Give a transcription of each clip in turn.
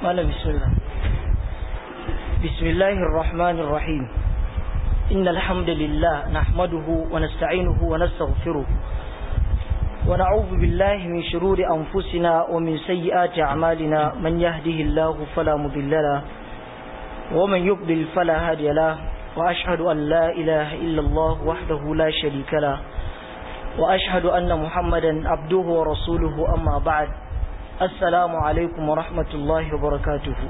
malam bismillah bismillahir rahmanir rahim innal hamdalillah nahmaduhu wa nasta'inuhu wa nastaghfiruh wa na'udhu billahi min shururi anfusina wa min sayyiati a'malina man yahdihillahu fala mudilla lahu wa man yudlil fala hadiya lahu wa ashhadu an la ilaha illa Allah wahdahu la sharika lahu wa ashhadu anna muhammadan abduhu wa rasuluhu amma ba'd assalamu alaikum wa rahmatullahi wa barakatuhu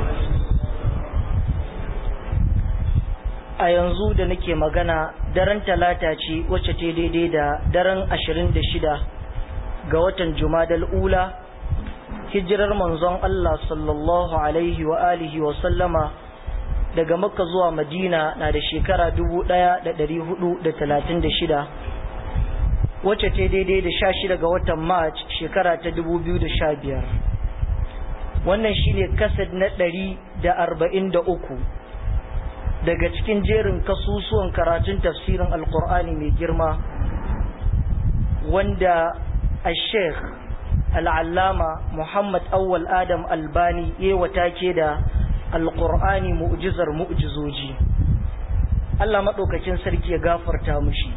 a yanzu da nake magana daren talata ce wacce ta daidai da daren 26 ga watan jumadal ula hijirar manzon Allah sallallahu alaihi wa alihi wa sallama daga makka zuwa madina na da shekara 1436 wacce ta daidai da 16 ga watan march shekara ta 2015 wannan shine kasad na 143 daga cikin jerin kasusuwan karatun tafsirin alkur'ani mai girma wanda a sheikh al'allama muhammad awwal adam albani ya wata ke da alkur'ani mu'jizar mu'jizoji allah maɗaukacin sarki ya gafarta mushi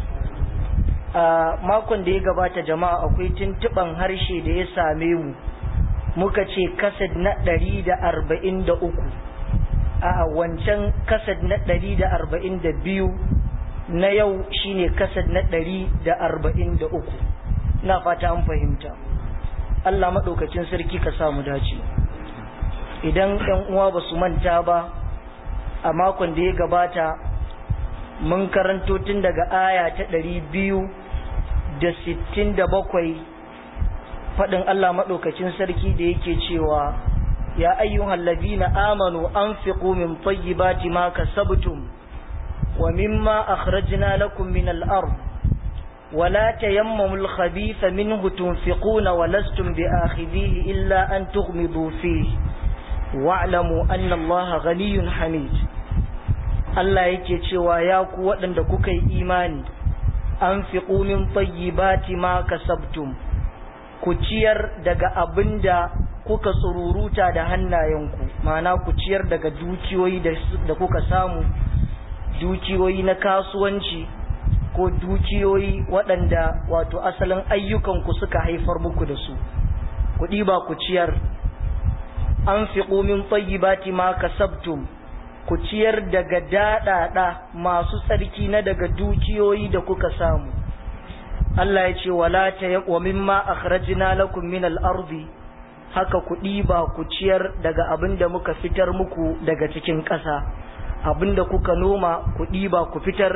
a makon da ya gabata jama'a akwai tuntuɓan harshe da ya same mu muka ce kasad na ɗari da arba'in da uku a wancan kasad na ɗari da arba'in da biyu na yau shine kasad na ɗari da arba'in da uku na fata an fahimta Allah maɗaukacin sarki ka samu dace idan ‘yan uwa ba su manta ba a makon da ya gabata mun karanto tun daga aya ta ɗari biyu da sittin da bakwai faɗin Allah maɗaukacin sarki da yake cewa يا أيها الذين آمنوا أنفقوا من طيبات ما كسبتم ومما أخرجنا لكم من الأرض ولا تيمموا الخبيث منه تنفقون ولستم بآخذيه إلا أن تغمضوا فيه واعلموا أن الله غني حميد Allah yake cewa ya ku waɗanda kuka yi imani an fi min tayyibati ma kasabtum ku ciyar daga abinda kuka tsururuta da hannayenku ma'ana ku ciyar daga dukiyoyi da kuka samu dukiyoyi na kasuwanci ko dukiyoyi waɗanda wato asalin ayyukanku suka haifar muku da su ku ɗiba ku ciyar an fi ƙomin tsayibati ma kasabtum ku ciyar daga daɗaɗa masu tsarki na daga dukiyoyi da kuka samu Allah ya ce wala ta wa mimma akhrajna lakum min al-ardi haka ku ɗiba ku ciyar daga abin da muka fitar muku daga cikin ƙasa abin da kuka noma ku ɗiba ku fitar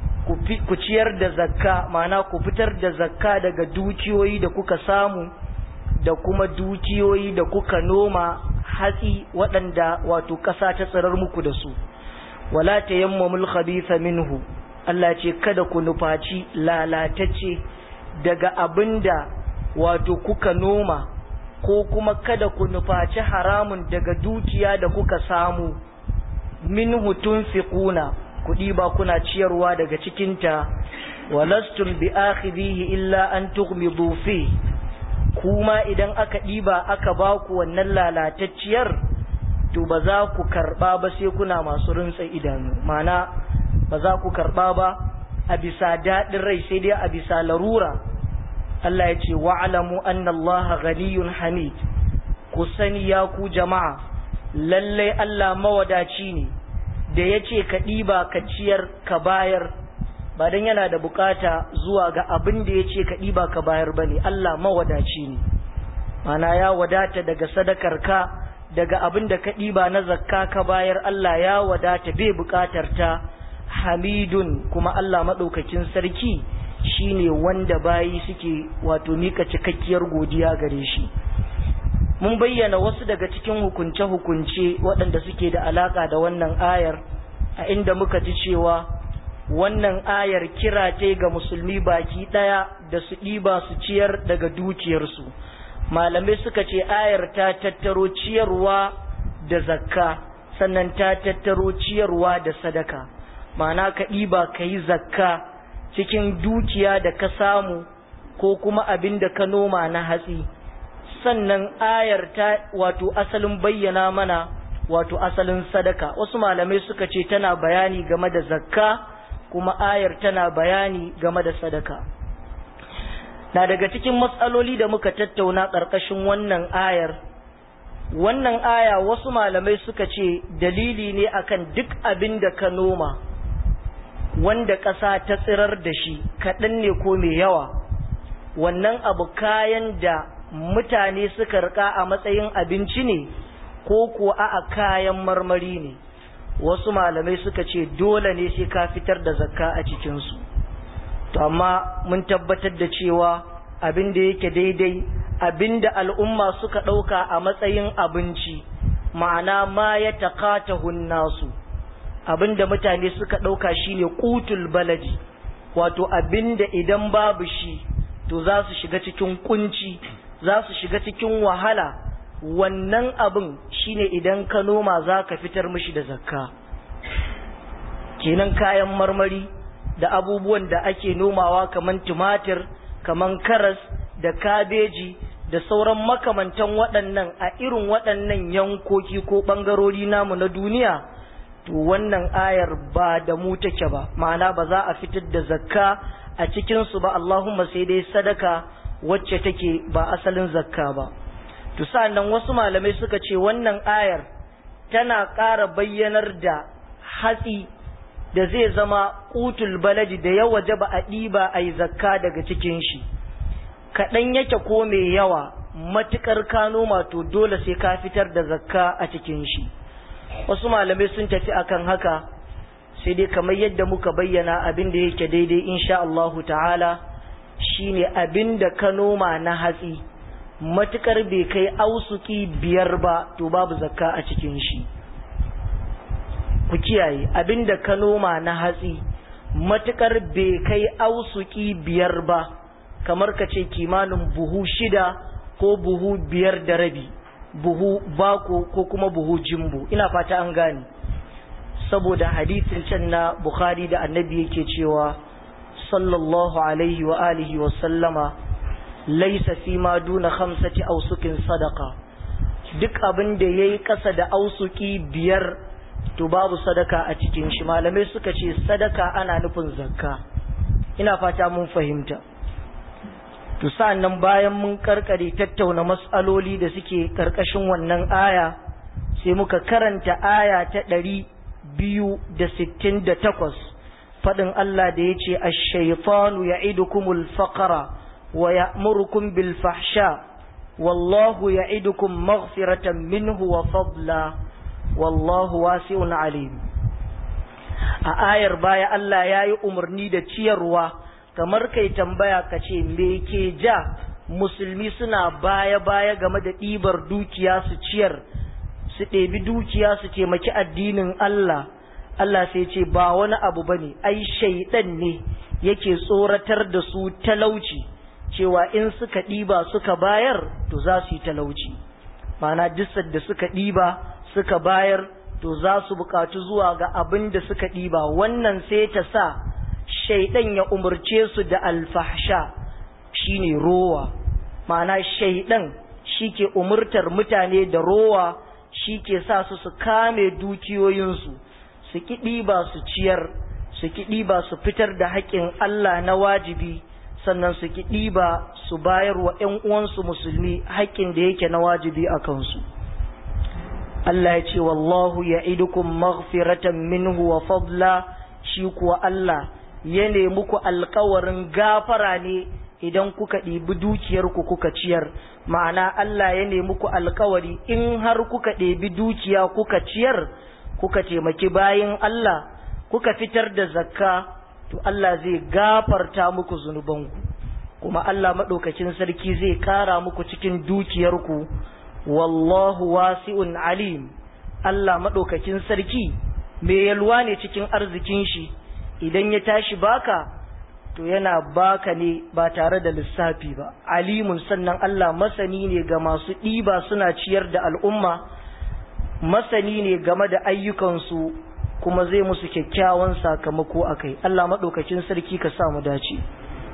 ku ciyar da zakka ma'ana ku fitar da zakka daga dukiyoyi da kuka samu da kuma dukiyoyi da kuka noma hatsi waɗanda wato ƙasa ta tsirar muku da su wala tayammamul khabitha minhu Allah ce kada ku nufaci lalatacce daga abinda wato kuka noma ko kuma kada ku nufaci haramun daga dukiya da kuka samu min hutun fiƙuna kuɗi ba kuna ciyarwa daga cikinta walastum bi akhidhihi illa an tughmidu fi kuma idan aka ɗiba aka ba ku wannan lalatacciyar to ba za ku karɓa ba sai kuna masu rintsa idanu mana ba za ku karɓa ba a bisa daɗin rai sai dai a bisa larura Allah ya ce wa'alamu anna Allah ghaniyun hamid ku sani ya ku jama'a lallai Allah mawadaci ne da ya ce ka ɗiba ka ciyar ka bayar ba don yana da bukata zuwa ga abin da ya ce ka ɗiba ka bayar ba ne Allah mawadaci ne mana ya wadata daga sadakar ka daga abin da ka ɗiba na zakka ka bayar Allah ya wadata bai bukatar ta hamidun kuma Allah maɗaukakin sarki shine wanda bayi suke wato mika cikakkiyar godiya gare shi mun bayyana wasu daga cikin hukunce-hukunce waɗanda suke da alaka da wannan ayar a inda muka ji cewa wannan ayar kira ce ga musulmi baki ɗaya da su ɗiba su ciyar daga dukiyarsu malamai suka ce ayar ta tattaro ciyarwa da zakka sannan ta tattaro ciyarwa da sadaka ma'ana ka ɗiba ka yi zakka cikin dukiya da ka samu ko kuma abin da ka noma na hatsi sannan ayar ta wato asalin bayyana mana wato asalin sadaka wasu malamai suka ce tana bayani game da zakka kuma ayar tana bayani game da sadaka na daga cikin matsaloli da muka tattauna ƙarƙashin wannan ayar wannan aya wasu malamai suka ce dalili ne akan duk abin da ka noma wanda ƙasa ta tsirar da shi kaɗan ne ko mai yawa wannan abu kayan da mutane suka rika a matsayin abinci ne ko kuwa a kayan marmari ne wasu malamai suka ce dole ne sai ka fitar da zakka a cikinsu to amma mun tabbatar da cewa abin da yake daidai abin da al'umma suka ɗauka a matsayin abinci ma'ana ma ya taƙata nasu abin da mutane suka ɗauka shine kutul baladi wato abin da idan babu shi to za su shiga cikin kunci za su shiga cikin wahala wannan abin shine idan ka noma za ka fitar mishi da zakka kenan kayan marmari da abubuwan da ake nomawa kaman tumatir kaman karas da kabeji da sauran makamantan waɗannan a irin waɗannan yankoki ko ɓangarori namu na duniya to wannan ayar ba da mu take ba ma'ana ba za a fitar da zakka a cikinsu ba Allahumma sai dai sadaka wacce take ba asalin zakka ba to sa'annan wasu malamai suka ce wannan ayar tana ƙara bayyanar da hatsi da zai zama kutul baladi da ya waje ba a ɗiba a yi zakka daga cikin shi kaɗan yake ko mai yawa matuƙar ka noma to dole sai ka fitar da zakka a cikin shi wasu malamai sun tafi akan haka sai dai kamar yadda muka bayyana abin da yake daidai insha Allahu ta'ala shine abin da ka noma na hatsi matukar bai kai ausuki biyar ba to babu zakka a cikin shi ku kiyaye abin da ka noma na hatsi matukar bai kai ausuki biyar ba kamar ka ce kimanin buhu shida ko buhu biyar da rabi buhu bako ko kuma buhu jimbo ina fata an gane saboda hadisin can na bukhari da annabi yake cewa sallallahu alaihi wa alihi wa sallama laisa fi ma duna khamsati ausukin sadaka duk abin da yayi kasa da ausuki biyar to babu sadaka a cikin shi malamai suka ce sadaka ana nufin zakka ina fata mun fahimta to sa'annan bayan mun karkare tattauna mas'aloli da suke karkashin wannan aya sai muka karanta aya ta ɗari biyu da sittin da takwas faɗin Allah da ya ce ash-shaytanu ya'idukumul faqra wa ya'murukum bil fahsha wallahu ya'idukum maghfiratan minhu wa fadla wallahu wasi'un alim a ayar baya Allah ya yi umarni da ciyarwa kamar kai tambaya ka ce me ke ja musulmi suna baya-baya game da ɗibar dukiya su ciyar su ɗebi dukiya su taimaki addinin Allah Allah sai ce ba wani abu ba ne ai shaidan ne yake tsoratar da su talauci cewa in suka ɗiba suka bayar to za su yi talauci mana duk da suka ɗiba suka bayar to za su buƙatu zuwa ga abin da suka ɗiba wannan sai ta sa shaidan ya umarce su da alfahsha shine rowa ma'ana shaidan shi ke umurtar mutane da rowa shi ke sa su su kame dukiyoyinsu su kiɗi ba su ciyar su kiɗi ba su fitar da haƙƙin Allah na wajibi sannan su kiɗi ba su bayar wa ‘yan uwansu musulmi haƙƙin da yake na wajibi a kansu Allah ya ce wallahu ya idukum maghfiratan minhu wa fadla shi kuwa Allah ya nemi ku alkawarin gafara ne idan kuka ɗibi dukiyarku kuka ciyar ma'ana Allah ya nemi ku alkawari in har kuka ɗebi dukiya kuka ciyar kuka taimaki bayin Allah kuka fitar da zakka to Allah zai gafarta muku zunubanku kuma Allah maɗaukakin sarki zai ƙara muku cikin dukiyarku wallahu wasi'un alim Allah maɗaukakin sarki mai yalwa ne cikin arzikin shi idan ya tashi baka to yana baka ne ba tare da lissafi ba alimun sannan Allah masani ne ga masu ɗiba suna ciyar da al'umma masani ne game da ayyukansu kuma zai musu kyakkyawan sakamako a kai Allah maɗaukakin sarki ka sa mu dace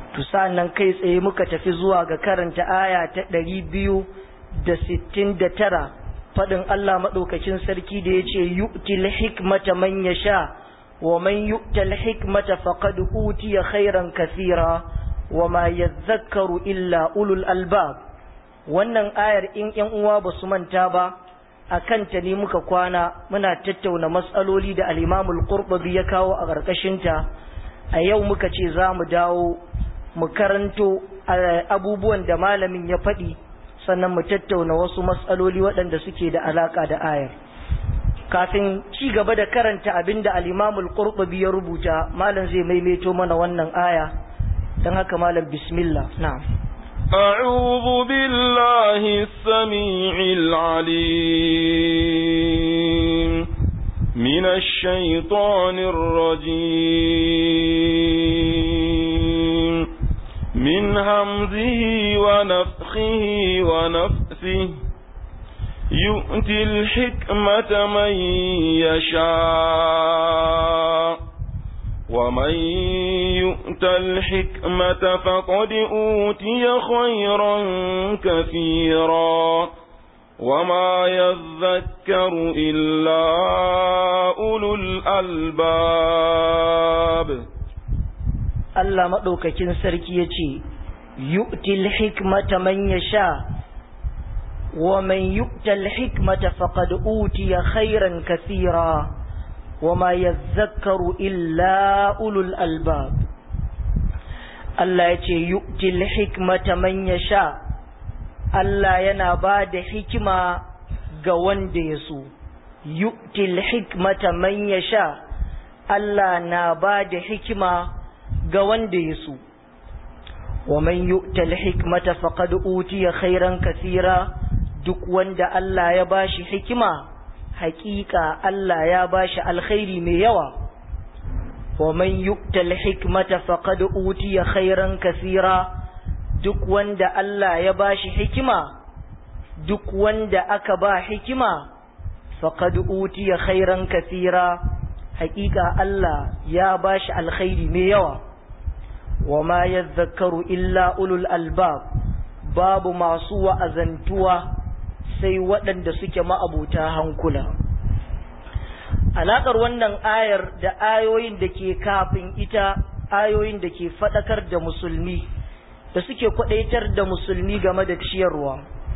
to sa'annan kai tsaye muka tafi zuwa ga karanta aya ta ɗari biyu da sittin da tara faɗin Allah maɗaukacin sarki da ya ce yu'til hikmata man yasha wa man yu'tal hikmata faqad utiya khairan kathira wa ma yadhakkaru illa ulul albab wannan ayar in ƴan uwa ba su manta ba akan ta ne muka kwana muna tattauna matsaloli da al-Imam al-Qurtubi ya kawo a ƙarƙashin ta a yau muka ce za mu dawo mu karanto abubuwan da malamin ya faɗi sannan mu tattauna wasu matsaloli waɗanda suke da alaƙa da ayar kafin ci gaba da karanta abin da al-Imamul Qurtubi ya rubuta malam zai maimaito mana wannan aya dan haka malam bismillah na'am أعوذ بالله السميع العليم من الشيطان الرجيم من همزه ونفخه ونفثه يؤتي الحكمة من يشاء ومن يؤت الحكمة فقد أوتي خيرا كثيرا وما يذكر إلا أولو الألباب Allah maɗaukakin sarki ya ce, Yu'til hikmata man ya sha, wa man yu'tal hikmata faqad utiya khairan kathira, wa ma yadhakkaru illa ulul albab. Allah ya ce, Yu'til hikmata man ya sha, Allah yana ba da hikima ga wanda ya so. Yu'til hikmata man ya sha, Allah na ba da hikima ga wanda ya so wa man yu'tal hikmata faqad utiya khairan kathira duk wanda Allah ya bashi hikima haƙiƙa Allah ya bashi alkhairi mai yawa wa man yu'tal hikmata faqad utiya khairan kathira duk wanda Allah ya bashi hikima duk wanda aka ba hikima faqad utiya khairan kathira haƙiƙa Allah ya bashi alkhairi mai yawa wa ma yadhakkaru illa ulul albab babu masu wa'azantuwa sai waɗanda suke ma'abuta hankula alaƙar wannan ayar da ayoyin da ke kafin ita ayoyin da ke faɗakar da musulmi da suke kwaɗaitar da musulmi game da ciyarwa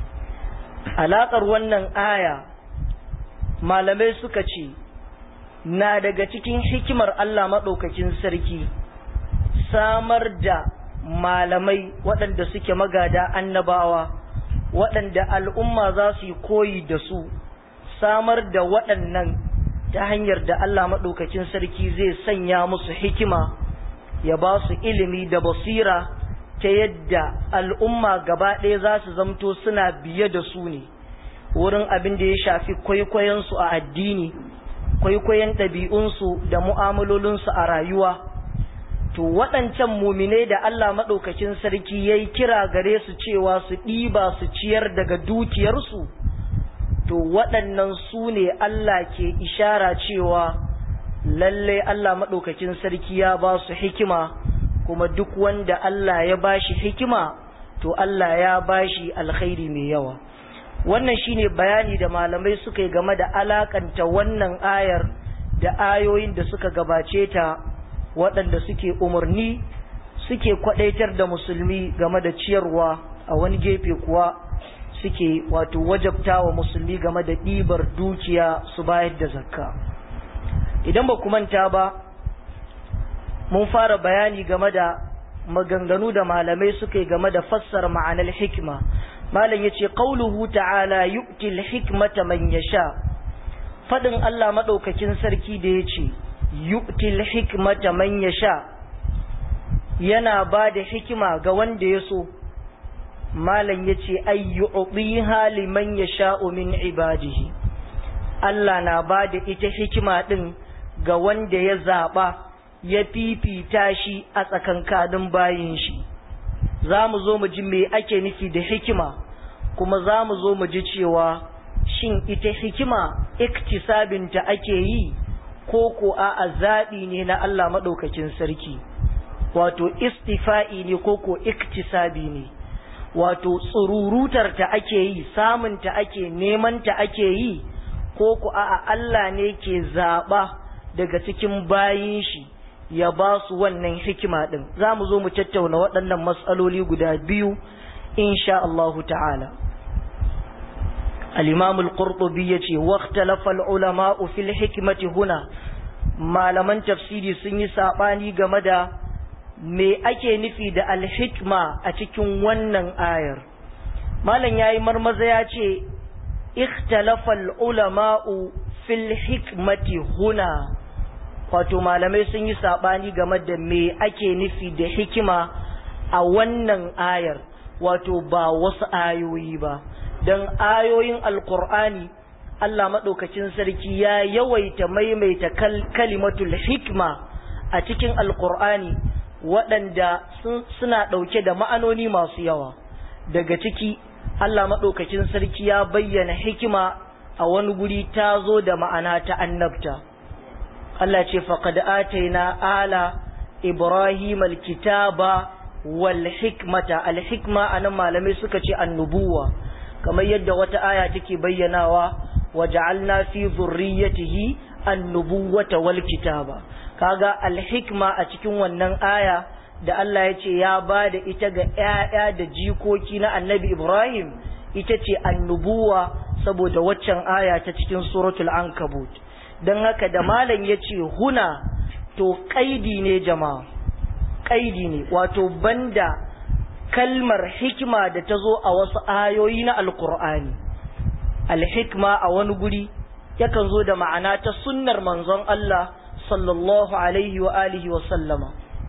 alaƙar wannan aya malamai suka ce na daga cikin hikimar Allah maɗaukakin sarki samar da malamai waɗanda suke magada annabawa waɗanda al'umma za su yi koyi da su samar da waɗannan ta hanyar da Allah maɗaukakin sarki zai sanya musu hikima ya ba su ilimi da basira ta yadda al'umma gaba ɗaya za su zamto suna biye da su ne wurin abin da ya shafi kwaikwayonsu a addini kwaikwayon ɗabi'unsu da mu'amalolinsu a rayuwa to waɗancan mumine da Allah maɗaukakin sarki ya yi kira gare su cewa su ɗiba su ciyar daga dukiyarsu to waɗannan su ne Allah ke ishara cewa lallai Allah maɗaukakin sarki ya ba su hikima kuma duk wanda Allah ya ba shi hikima to Allah ya ba shi alkhairi mai yawa wannan shine bayani da malamai suka yi game da alakanta wannan ayar da ayoyin da suka gabace ta waɗanda suke umarni suke kwadaitar da musulmi game da ciyarwa a wani gefe kuwa suke wato wajabta wa musulmi game da ɗibar dukiya su bayar da zakka idan ba manta ba mun fara bayani game da maganganu da malamai suka yi game da fassara ma'anar hikima malam ya ce ƙauluhu ta'ala yu'til hikmata man yasha faɗin Allah maɗaukakin sarki da ya ce yu'til hikmata man yasha yana ba da hikima ga wanda ya so malam ya ce ayyu'tiha liman yasha'u min ibadihi Allah na ba da ita hikima ɗin ga wanda ya zaɓa ya fifita shi a tsakankanin bayin shi za mu zo mu ji me ake nufi da hikima kuma za mu zo mu ji cewa shin ita hikima iktisabinta ake yi ko ko a zaɓi ne na Allah maɗaukakin sarki wato istifa'i ne ko ko iktisabi ne wato tsururutar ta ake yi samun ta ake neman ta ake yi ko ku a'a Allah ne ke zaɓa daga cikin bayin shi ya ba su wannan hikima ɗin za mu zo mu tattauna waɗannan matsaloli guda biyu insha Allahu ta'ala al-imam al-qurtubi yace waqtalafa al-ulama'u fil hikmati huna malaman tafsiri sun yi sabani game da me ake nufi da al-hikma a cikin wannan ayar malam yayi marmaza yace ikhtalafa al-ulama'u fil hikmati huna wato malamai sun yi sabani game da me ake nufi da hikima a wannan ayar wato ba wasu ayoyi ba don ayoyin alkur'ani Allah maɗaukacin sarki ya yawaita maimaita kalimatul hikma a cikin alkur'ani waɗanda suna ɗauke da ma'anoni masu yawa daga ciki Allah maɗaukacin sarki ya bayyana hikima a wani guri ta zo da ma'ana ta annabta Allah ce faqad ataina ala ibrahim alkitaba wal hikmata al hikma anan malamai suka ce annubuwa kamar yadda wata aya take bayyanawa waja'alna fi dhurriyyatihi an-nubuwata wal kitaba kaga al-hikma a cikin wannan aya da Allah ya ce ya bada ita ga ƴaƴa da jikoki na Annabi Ibrahim ita ce annubuwa saboda waccan aya ta cikin suratul ankabut dan haka da malam yace huna to kaidi ne jama'a kaidi ne wato banda kalmar hikima da ta zo a wasu ayoyi na alkur'ani alhikma a wani guri yakan zo da ma'ana ta sunnar manzon Allah sallallahu alaihi wa alihi wa sallama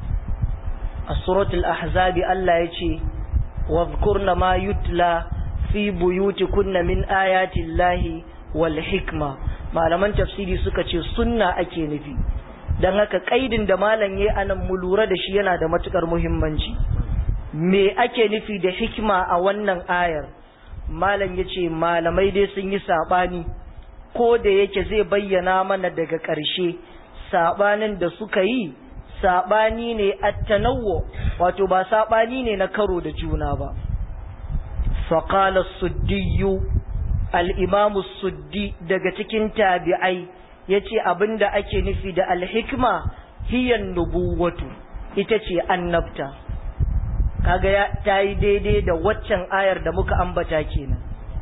a suratul ahzabi Allah ya ce wadhkurna ma yutla fi buyutikunna min ayati llahi wal hikma malaman tafsiri suka ce sunna ake nufi dan haka kaidin da malam yayi anan mu lura da shi yana da matukar muhimmanci me ake nufi da hikima a wannan ayar malam ya ce malamai dai sun yi saɓani ko da yake zai bayyana mana daga ƙarshe saɓanin da suka yi saɓani ne attanawo wato ba saɓani ne na karo da juna ba faƙala suddiyu al'imamu suddi daga cikin tabi'ai ya ce abin da ake nufi da alhikma hiyan nubuwatu ita ce annabta kaga ya ta yi daidai da waccan ayar da muka ambata kenan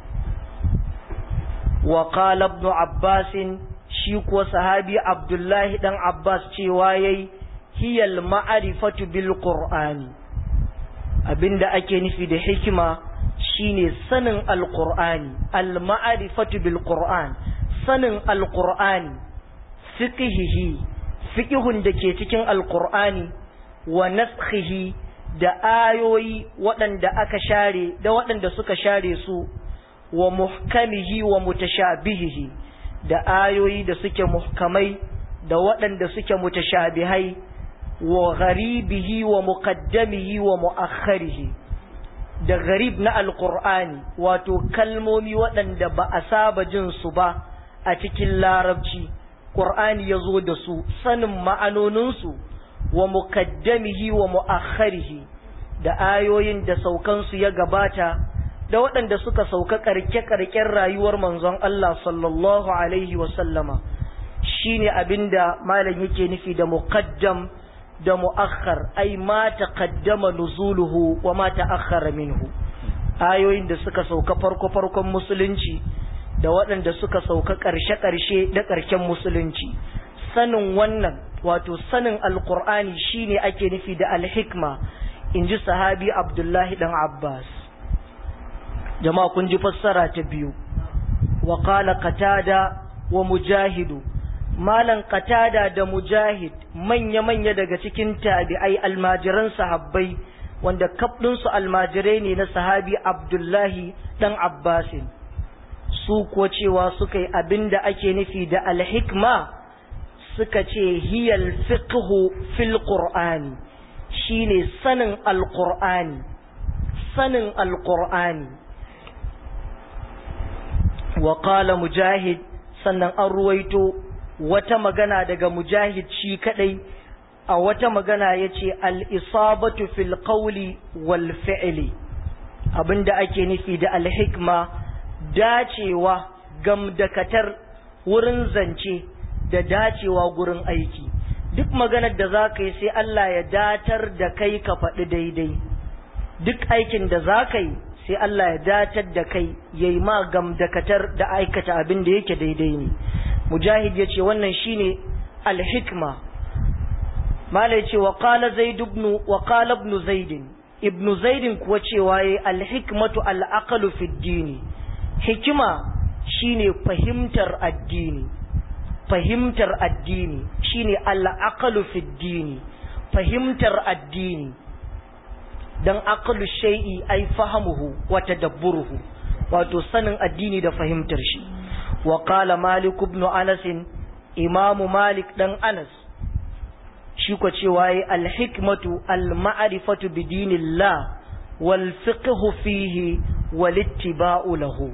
wa qala ibn abbas shi kuwa sahabi abdullahi dan abbas cewa yayi hiyal ma'rifatu bil qur'ani abinda ake nufi da hikima shine sanin alqur'ani al ma'rifatu bil qur'an sanin alqur'ani fiqhihi fiqhun da ke cikin alqur'ani wa naskhihi da ayoyi waɗanda aka share da waɗanda suka share su wa muhkamihi wa mutashabihihi da ayoyi da suke muhkamai da waɗanda suke mutashabihai wa gharibihi wa muqaddamihi wa muakharihi da gharib na alqur'ani wato kalmomi waɗanda ba a saba jin su ba a cikin larabci qur'ani yazo da su sanin ma'anoninsu wa mukaddamihi wa mu'akharihi da ayoyin da saukansu ya gabata da waɗanda suka sauka karke-karken rayuwar manzon Allah sallallahu alaihi wa sallama shine abinda malam yake nufi da muqaddam da mu'akhar ai ma taqaddama nuzuluhu wa ma ta'akhkhara minhu ayoyin da suka sauka farko-farkon musulunci da waɗanda suka sauka ƙarshe-ƙarshe da ƙarshen musulunci sanin wannan wato sanin alkur'ani shine ake nufi da alhikma in ji sahabi abdullahi dan abbas jama'a kun ji fassara ta biyu wa qala qatada wa mujahidu malan qatada da mujahid manya-manya daga cikin tabi'ai almajiran sahabbai wanda kafdinsu almajirai ne na sahabi abdullahi dan abbasin su kuwa cewa suka yi abinda ake nufi da alhikma suka ce hiyal fiqhu fil qur'ani shine sanin alqur'ani sanin alqur'ani wa qala mujahid sannan an ruwaito wata magana daga mujahid shi kadai a wata magana ya ce al'isabatu fil qawli wal fi'li abinda ake nufi da alhikma dacewa gamdakatar wurin zance da dacewa gurin aiki duk maganar da za ka yi sai Allah ya datar da kai ka faɗi daidai duk aikin da za ka yi sai Allah ya datar da kai ya yi ma gamdakatar da aikata abin da yake daidai ne mujahid ya ce wannan shine alhikma mala ya ce wa qala zaid ibn wa qala ibn zaid ibn zaid kuwa cewa yayi alhikmatu alaqalu fi dini hikima shine fahimtar addini fahimtar addini shine al'aqalu fi dini fahimtar addini dan aqlu shay'i ay fahamuhu wa tadabburuhu wato sanin addini da fahimtar shi wa qala malik ibn anas imam malik dan anas shi ko cewa yi al-hikmatu al-ma'rifatu bi dinillah wal fiqhu fihi wal ittiba'u lahu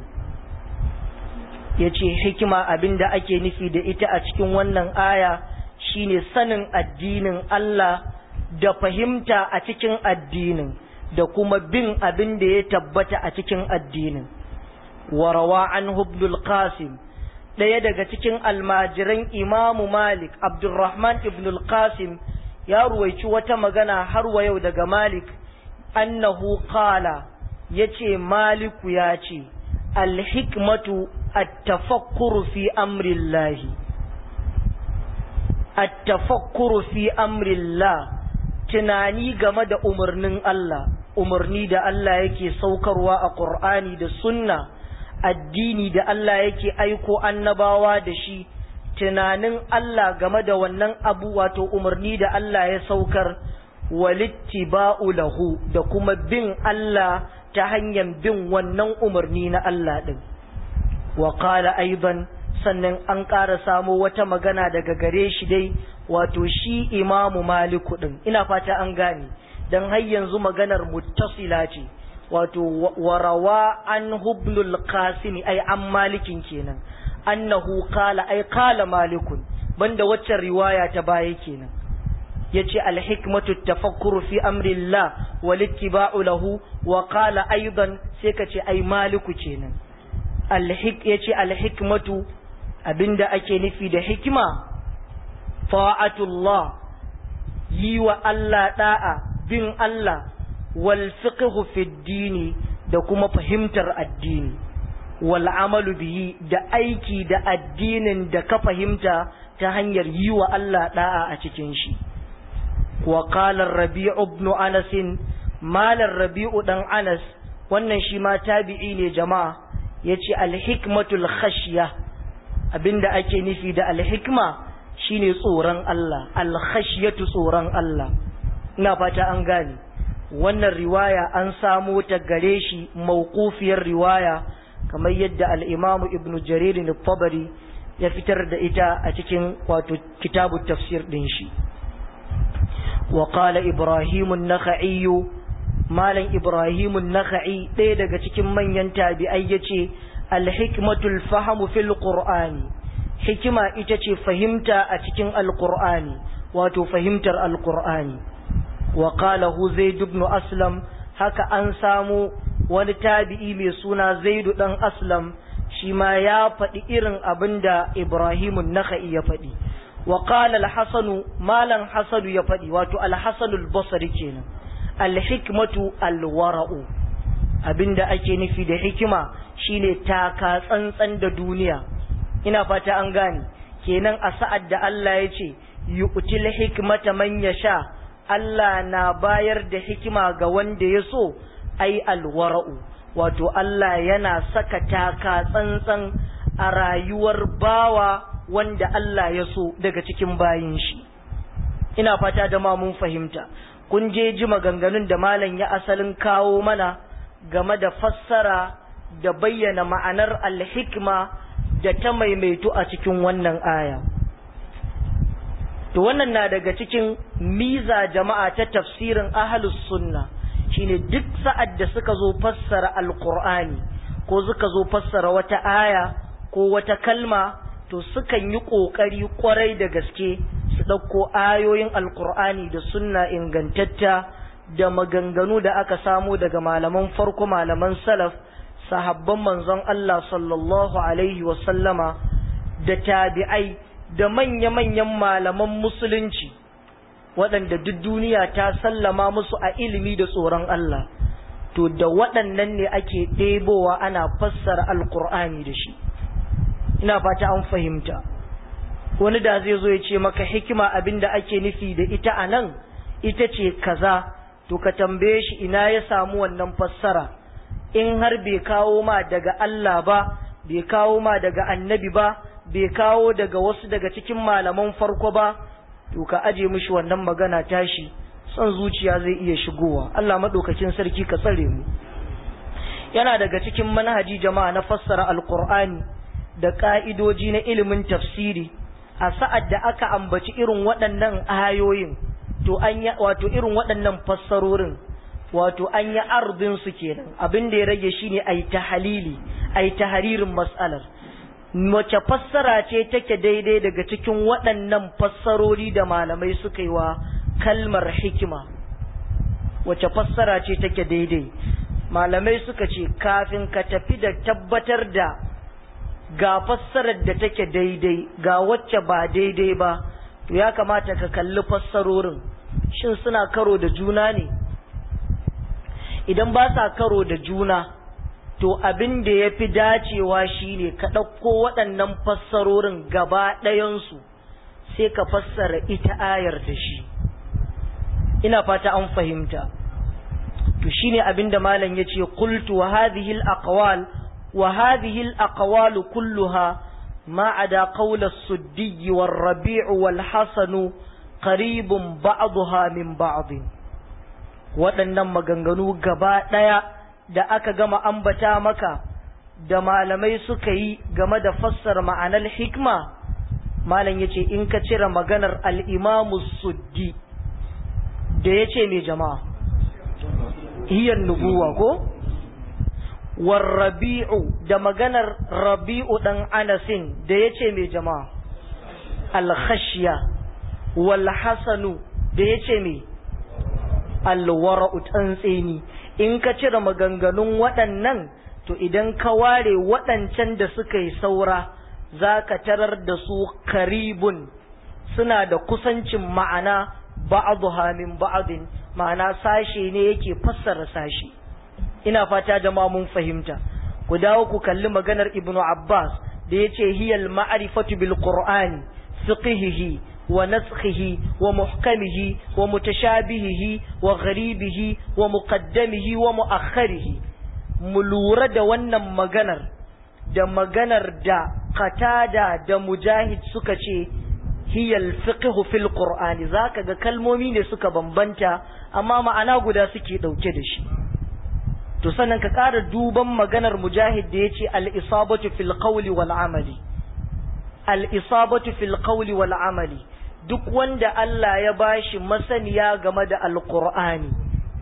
ya ce hikima abinda ake nufi da ita a cikin wannan aya shine sanin addinin Allah da fahimta a cikin addinin da kuma bin abin da ya tabbata a cikin addinin warawa an hubdul qasim ɗaya daga cikin almajiran imamu malik abdulrahman ibn qasim ya ruwaici wata magana har wa yau daga malik annahu qala yace maliku ya ce alhikmatu التفكر في أمر الله التفكر في أمر الله tunani game da umarnin Allah umarni da Allah yake saukarwa a Qur'ani da sunna addini da Allah yake aiko annabawa da shi tunanin Allah game da wannan abu wato umarni da Allah ya saukar walittiba'u lahu da kuma bin Allah ta hanyar bin wannan umarni na Allah din wa qala aidan sannan an ƙara samo wata magana daga gare shi dai wato shi imamu maliku din ina fata an gane dan har yanzu maganar muttasila ce wato warawa an hubnul qasim ai an malikin kenan annahu qala ai qala malikun banda waccan riwaya ta baya kenan yace alhikmatu tafakkuru fi amrillah wal ittiba'u lahu wa qala aidan sai kace ai maliku kenan alhik yace alhikmatu abinda ake nufi da hikima ta'atullah yi wa Allah da'a bin Allah wal fiqhu fi dini da kuma fahimtar addini wal amalu bihi da aiki da addinin da ka fahimta ta hanyar yi wa Allah da'a a cikin shi wa qala rabi'u ibn anas malar rabi'u dan anas wannan shi ma tabi'i ne jama'a yace al hikmatul khashya abinda ake nufi da al hikma shine tsoron Allah al khashyatu tsoron Allah ina fata an gane wannan riwaya an samo ta gare shi mawqufiyar riwaya kamar yadda al-Imam Ibn Jarir al-Tabari ya fitar da ita a cikin wato kitabu tafsir din shi wa qala Ibrahim an-Nakhai malam Ibrahim an-Nakhai ɗaya daga cikin manyan tabi'ai yace al-hikmatul fahmu fil qur'ani hikima ita ce fahimta a cikin al-qur'ani wato fahimtar al-qur'ani wa qalahu zaid ibn aslam haka an samu wani tabi'i mai suna zaidu dan aslam shi ma ya faɗi irin abin da ibrahimun naka'i ya faɗi wa qala al-hasan malan hasanu ya faɗi wato al-hasan al-basri kenan al-hikmatu al-wara'u abinda ake nufi da hikima shine taka tsantsan da duniya ina fata an gane kenan a sa'ad da Allah ya ce yu'til hikmata man yasha Allah na bayar da hikima ga wanda ya so ai alwara'u wato Allah yana saka taka tsantsan a rayuwar bawa wanda Allah ya so daga cikin bayin shi ina fata da ma mun fahimta kun je ji maganganun da malam ya asalin kawo mana game da fassara da bayyana ma'anar alhikma da ta maimaitu a cikin wannan aya to wannan na daga cikin miza jama'a ta tafsirin ahlus sunna shine duk sa'ad da suka zo fassara alqur'ani ko suka zo fassara wata aya ko wata kalma to sukan yi kokari kwarai da gaske su ɗauko ayoyin alkur'ani da sunna ingantatta da maganganu da aka samo daga malaman farko malaman salaf sahabban manzon Allah sallallahu alaihi wasallama da tabi'ai da manya-manyan malaman musulunci waɗanda duk duniya ta sallama musu a ilimi da tsoron Allah to da waɗannan ne ake ɗebowa ana fassara alkur'ani da shi ina fata an fahimta wani da zai zo ya ce maka hikima abinda ake nufi da ita a nan ita ce kaza to ka tambaye shi ina ya samu wannan fassara in har bai kawo ma daga Allah ba bai kawo ma daga annabi ba bai kawo daga wasu daga cikin malaman farko ba to ka aje mishi wannan magana tashi son zuciya zai iya shigowa Allah madaukakin sarki ka tsare mu yana daga cikin manhaji jama'a na fassara alqur'ani da ka'idoji na ilimin tafsiri a sa'ad da aka ambaci irin waɗannan ayoyin to an yi wato irin waɗannan fassarorin wato an yi ardin su kenan abin da ya rage shine ai tahalili ai tahririn mas'alar wace fassara ce take daidai daga cikin waɗannan fassarori da malamai suka yi wa kalmar hikima wace fassara ce take daidai malamai suka ce kafin ka tafi da tabbatar da ga fassarar da take daidai ga wacce ba daidai ba to ya kamata ka kalli fassarorin shin suna karo da juna ne idan ba sa karo da juna to abin da ya fi dacewa shine ka ɗauko waɗannan fassarorin gaba ɗayansu sai ka fassara ita ayar da shi ina fata an fahimta to shine abin da malam ya ce qultu wa hadhihi al-aqwal wa hadhihi al-aqwal kulluha ma ada qawl as-suddi war-rabi' wal-hasan qaribun ba'daha min ba'd waɗannan maganganu gaba ɗaya da aka gama ambata maka da malamai suka yi game da fassara ma'anar hikma malam ya ce in ka cire maganar al'imamu suddi da ya ce mai jama'a hiyar nubuwa ko warrabi'u da maganar rabi'u ɗan anasin da ya ce mai jama'a alkhashiya walhasanu da ya ce mai alwara'u tsantseni in ka cire maganganun waɗannan to idan ka ware waɗancan da suka yi saura za ka tarar da su karibun suna da kusancin ma'ana ba'aduha min ba'adin ma'ana sashe ne yake fassara sashe ina fata jama'a mun fahimta ku dawo ku kalli maganar ibnu abbas da yace hiyal ma'rifatu bil qur'ani fiqhihi wa naskhihi wa muhkamihi wa mutashabihihi wa gharibihi wa muqaddamihi wa muakhkharihi mu lura da wannan maganar da maganar da qatada da mujahid suka ce hiyal fiqhu fil qur'ani zaka ga kalmomi ne suka bambanta amma ma'ana guda suke dauke da shi to sannan ka ƙara duban maganar mujahid da yace al isabatu fil qawli wal amali al isabatu fil qawli wal amali duk wanda Allah ya bashi masaniya game da alqur'ani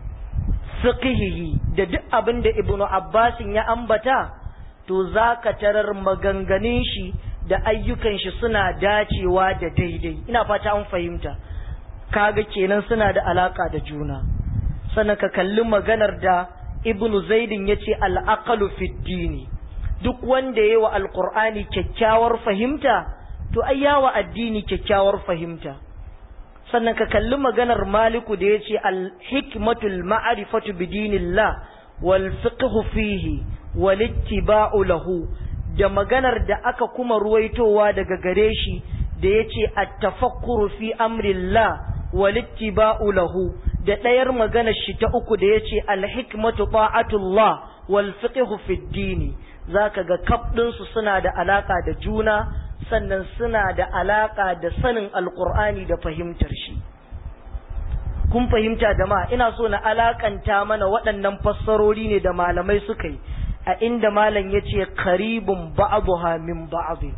fiqhihi da duk abin da ibnu abbasin ya ambata to zaka tarar maganganun shi da ayyukan shi suna dacewa da daidai ina fata an fahimta kaga kenan suna da alaka da juna sannan ka kalli maganar da ibnu zaidin yace al-aqlu fi dini duk wanda yayi wa alqur'ani kyakkyawar fahimta to ai yawa addini kyakkyawar fahimta sannan ka kalli maganar maliku da yace al-hikmatul ma'rifatu bi dinillah wal fiqhu fihi wal ittiba'u lahu da maganar da aka kuma ruwaitowa daga gare shi da yace at-tafakkuru fi amrillah wal ittiba'u lahu da ɗayar maganar shi ta uku da yace al-hikmatu ta'atullah wal fiqhu fi dini zaka ga kaf su suna da alaka da juna sannan suna da alaka da sanin alqur'ani da fahimtar shi kun fahimta jama'a ina so na alakanta mana waɗannan fassarori ne da malamai suka yi a inda malam ya ce karibun ba'aduha min ba'adu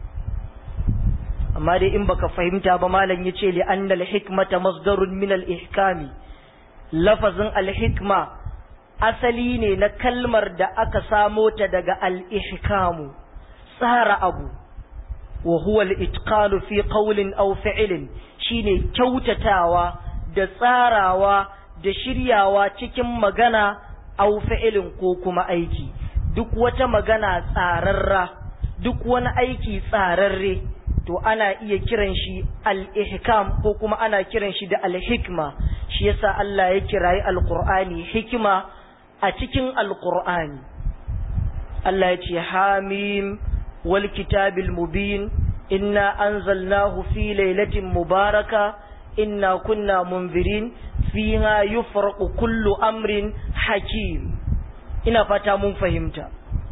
amma dai in baka fahimta ba malam ya ce li'anna al-hikmata masdarun min al-ihkami lafazin al-hikma asali ne na kalmar da aka samo ta daga al-ihkamu tsara abu wa huwa al-itqanu fi qawlin aw fi'lin shine kyautatawa da tsarawa da shiryawa cikin magana au fi'ilin ko kuma aiki duk wata magana tsararra duk wani aiki tsararre to ana iya kiran shi al-ihkam ko kuma ana kiran shi da al-hikma shi yasa Allah ya kirayi al-Qur'ani hikima a cikin al-Qur'ani Allah ya ce hamim wal kitabil mubin inna anzalnahu fi lailatin mubaraka inna kunna munzirin fiha yufraqu kullu amrin hakim ina fata mun fahimta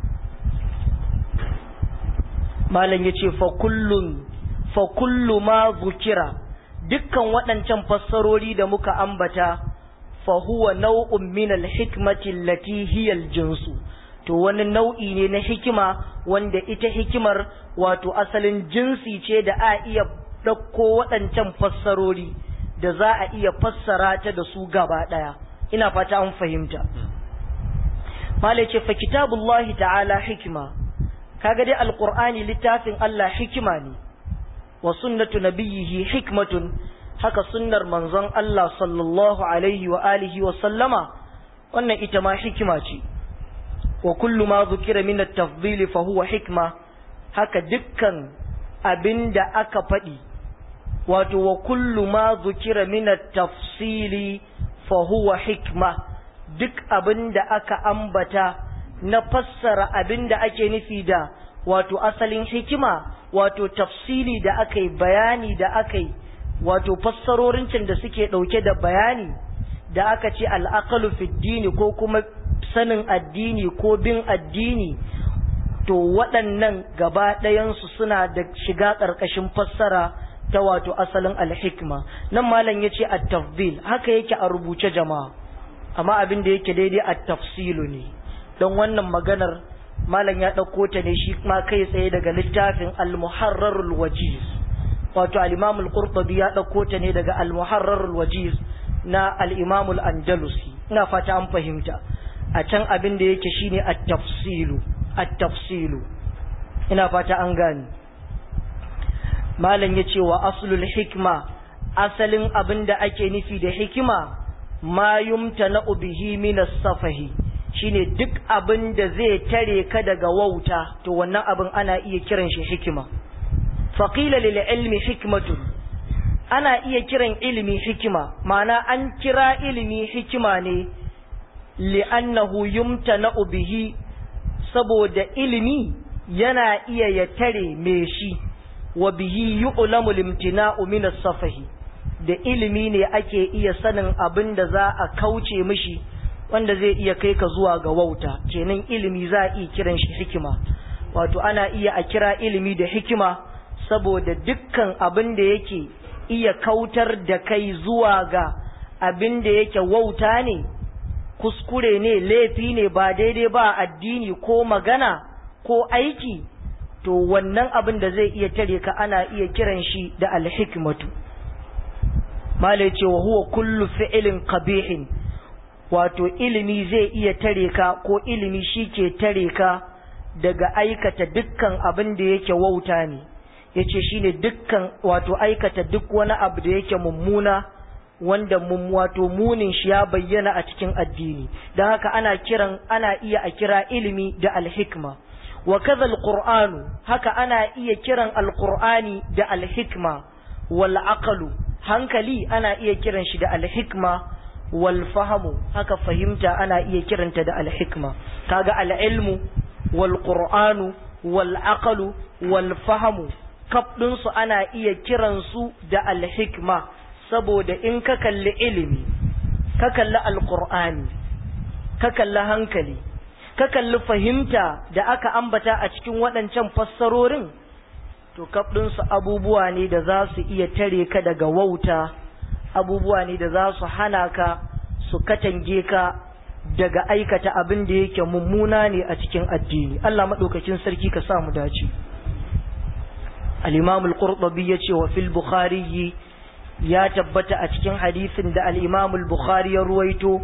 malam yace fa kullun fa kullu ma zukira dukkan waɗancan fassarori da muka ambata fa huwa nau'un min al-hikmati allati hiya al-jinsu to wani nau'i ne na hikima wanda ita hikimar wato asalin jinsi ce da a iya ɗauko waɗancan fassarori da za a iya fassara ta da su gaba ɗaya ina fata an fahimta malai ce fa kitabullahi ta'ala hikima kaga dai alqur'ani littafin Allah hikima ne wa sunnatu nabiyhi hikmatun haka sunnar manzon Allah sallallahu alaihi wa alihi wa sallama wannan ita ma hikima ce wa kullu ma zukira min at-tafdhil fa huwa hikma haka dukkan abinda aka faɗi wato wa kullu ma zukira min at-tafsili fa huwa hikma duk abinda aka ambata na fassara abinda ake nufi da wato asalin hikima wato tafsili da aka yi bayani da aka yi wato fassarorin da suke ɗauke da bayani da aka ce al'aqalu fi dini ko kuma sanin addini ko bin addini to waɗannan gaba ɗayansu suna da shiga ƙarƙashin fassara ta wato asalin alhikma nan malam ya ce at-tafdil haka yake a rubuce jama'a amma abin da yake daidai at-tafsilu ne don wannan maganar malam ya ɗauko ta ne shi ma kai tsaye daga littafin al-muharrarul wajiz wato al-imam al-qurtubi ya ɗauko ta ne daga al-muharrarul wajiz na al-imam al-andalusi ina fata an fahimta a can abin da yake shine at-tafsilu at-tafsilu ina fata an gane malam yace wa aslul hikma asalin abin da ake nufi da hikima ma yumtana bihi min as-safahi shine duk abin da zai tare ka daga wauta to wannan abin ana iya kiran shi hikima faqila lil ilmi hikmatun ana iya kiran ilimi hikima ma'ana an kira ilimi hikima ne li'annahu yumtana'u bihi saboda ilimi yana iya ya tare me shi wa bihi yu'lamu limtina'u min as-safahi da ilimi ne ake iya sanin abin da za a kauce mishi wanda zai iya kai ka zuwa ga wauta kenan ilimi za a iya kiran shi hikima wato ana iya a kira ilimi da hikima saboda dukkan abin da yake iya kautar da kai zuwa ga abin da yake wauta ne kuskure ne laifi ne ba daidai ba addini ko magana ko aiki to wannan abin da zai iya tare ka ana iya kiran shi da alhikmatu malai ce wa huwa kullu fi'ilin qabihin wato ilimi zai iya tare ka ko ilimi shi ke tare ka daga aikata dukkan abin da yake wauta ne yace shine dukkan wato aikata duk wani abu da yake mummuna wanda mun wato munin shi ya bayyana a cikin addini don haka ana kiran ana iya a kira ilimi da alhikma wa kaza alqur'anu haka ana iya kiran alqur'ani da alhikma wal aqlu hankali ana iya kiran shi da alhikma wal fahamu haka fahimta ana iya kiranta da alhikma kaga alilmu wal qur'anu wal aqlu wal fahamu kaf su ana iya kiransu da alhikma saboda in ka kalli ilimi ka kalli alqur'ani ka kalli hankali ka kalli fahimta da aka ambata a cikin waɗancan fassarorin to kaf su abubuwa ne da za su iya tare ka daga wauta abubuwa ne da za su hana ka su katange ka daga aikata abin da yake mummuna ne a cikin addini Allah maɗaukakin sarki ka sa mu dace al-imam al-qurtubi yace wa fil bukhari ya tabbata a cikin hadisin da al-imam al-bukhari ya ruwaito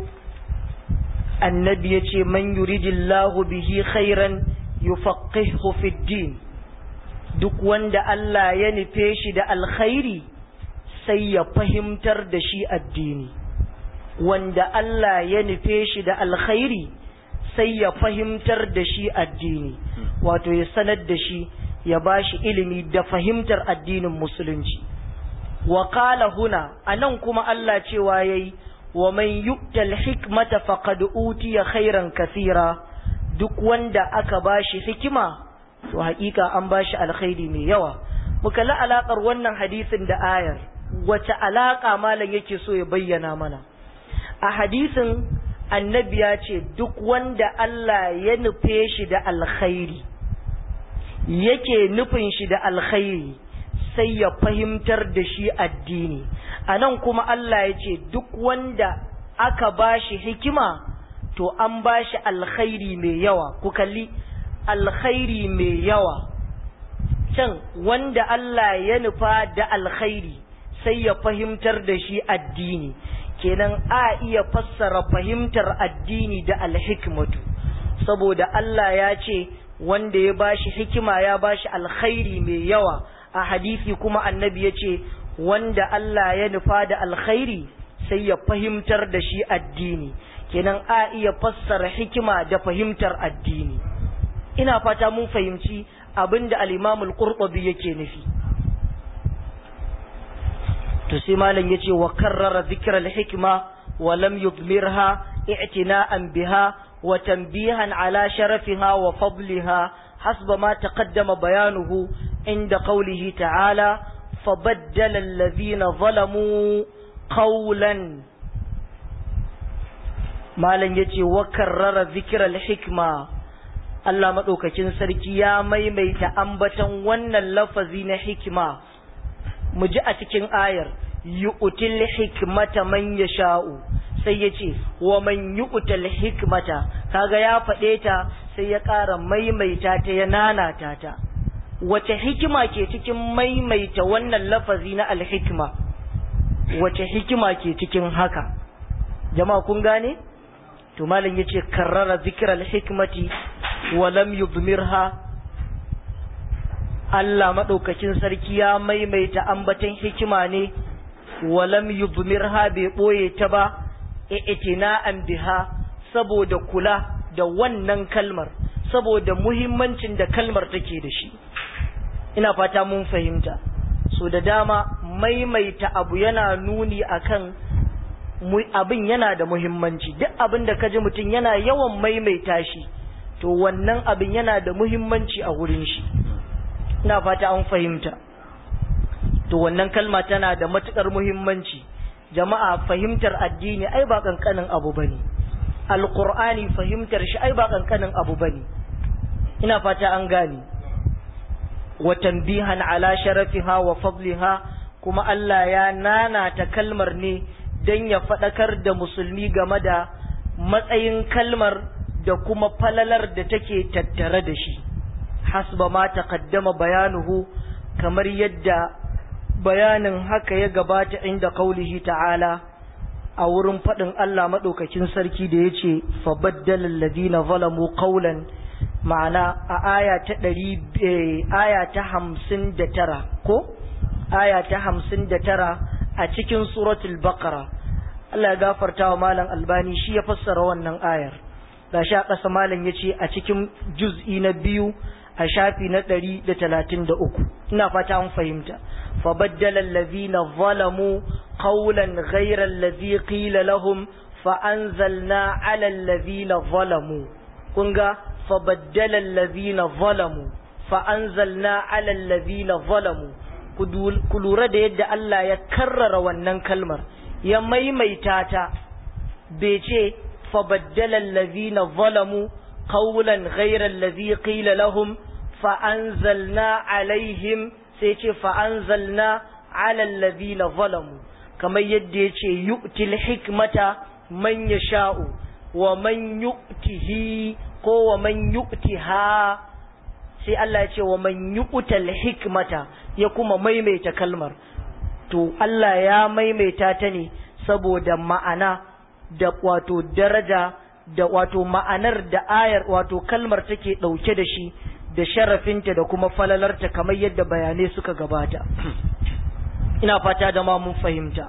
annabi yace man yuridillahu bihi khairan yufaqihu fid din duk wanda Allah ya nufe shi da alkhairi sai ya fahimtar da shi addini wanda Allah ya nufe shi da alkhairi sai ya fahimtar da shi addini wato ya sanar da shi ya ba shi ilimi da fahimtar addinin musulunci wa qala huna anan kuma Allah cewa yayi wa man yu'tal hikmata faqad utiya khairan kathira duk wanda aka bashi hikima to hakika an bashi alkhairi mai yawa muka la alakar wannan hadisin da ayar wace alaka malam yake so ya bayyana mana a hadisin annabi ya ce duk wanda Allah ya nufe shi da alkhairi yake nufin shi da alkhairi sai ya fahimtar da shi addini a nan kuma Allah ya ce duk wanda aka ba shi hikima to an ba shi alkhairi mai yawa ku kalli alkhairi mai yawa can wanda Allah ya nufa da alkhairi sai ya fahimtar da shi addini kenan a iya fassara fahimtar addini da alhikmatu saboda Allah ya ce wanda ya bashi hikima ya bashi alkhairi mai yawa a hadisi kuma annabi ya ce wanda Allah ya nufa da alkhairi sai ya fahimtar da shi addini kenan a iya fassara hikima da fahimtar addini ina fata mun fahimci abinda al-Imamul Qurtubi yake nufi to sai malam yace wa karrara dhikra al-hikma wa lam yudmirha i'tina'an biha wa tanbihan ala sharafiha wa fadliha hasba ma taqaddama bayanuhu inda qawlihi ta'ala fabaddala alladhina zalamu qawlan malam yace wa karrara dhikra al-hikma Allah madaukakin sarki ya maimaita ambatan wannan lafazi na hikima mu ji a cikin ayar yu'til hikmata man yasha'u sai ya ce wa man yu'tal hikmata kaga ya faɗe ta sai ya ƙara maimaita ta ya nanata ta wace hikima ke cikin maimaita wannan lafazi na alhikma wace hikima ke cikin haka jama'a kun gane to malam yace karrara zikral hikmati wa lam yudmirha Allah maɗaukakin sarki ya maimaita ambaton hikima ne walam yubmirha bai ɓoye ta ba i'tina'an biha saboda kula da wannan kalmar saboda muhimmancin da kalmar take da shi ina fata mun fahimta so da dama maimaita abu yana nuni akan abin yana da muhimmanci duk abin da kaji mutum yana yawan maimaita shi to wannan abin yana da muhimmanci a wurin shi ina fata an fahimta to wannan kalma tana da matukar muhimmanci jama'a fahimtar addini ai ba kankanin abu bane alqur'ani fahimtar shi ai ba kankanin abu bane ina fata an gane wa tanbihan ala sharafiha wa fadliha kuma Allah ya nanata kalmar ne dan ya fadakar da musulmi game da matsayin kalmar da kuma falalar da take tattare da shi hasba ma taqaddama bayanuhu kamar yadda bayanin haka ya gabata inda qaulihi ta'ala a wurin fadin Allah madaukakin sarki da yace fabaddala alladhina zalamu qawlan ma'ana a aya ta 100 aya ta 59 ko aya ta 59 a cikin suratul baqara Allah ya gafarta wa malam albani shi ya fassara wannan ayar gashi a ƙasa malam yace a cikin juz'i na biyu a shafi na ɗari da talatin da uku ina fata an fahimta fabaddala allazina zalamu qawlan ghayra allazi qila lahum fa anzalna ala allazina zalamu kun ga fabaddala allazina zalamu fa anzalna ala allazina zalamu ku lura da yadda Allah ya karrara wannan kalmar ya maimaita ta bai ce fabaddala allazina zalamu قولا غير الذي قيل لهم فأنزلنا عليهم سيتي فأنزلنا على الذين ظلموا كما يدي يؤتي الحكمة من يشاء ومن يؤته ko wa man yu'tiha sai Allah ya ce wa man yu'tal hikmata ya kuma maimaita kalmar to Allah ya maimaita ta ne saboda ma'ana da wato daraja da wato ma'anar da ayar wato kalmar take ɗauke da shi da sharafinta da kuma falalarta kamar yadda bayanai suka gabata ina fata da ma mun fahimta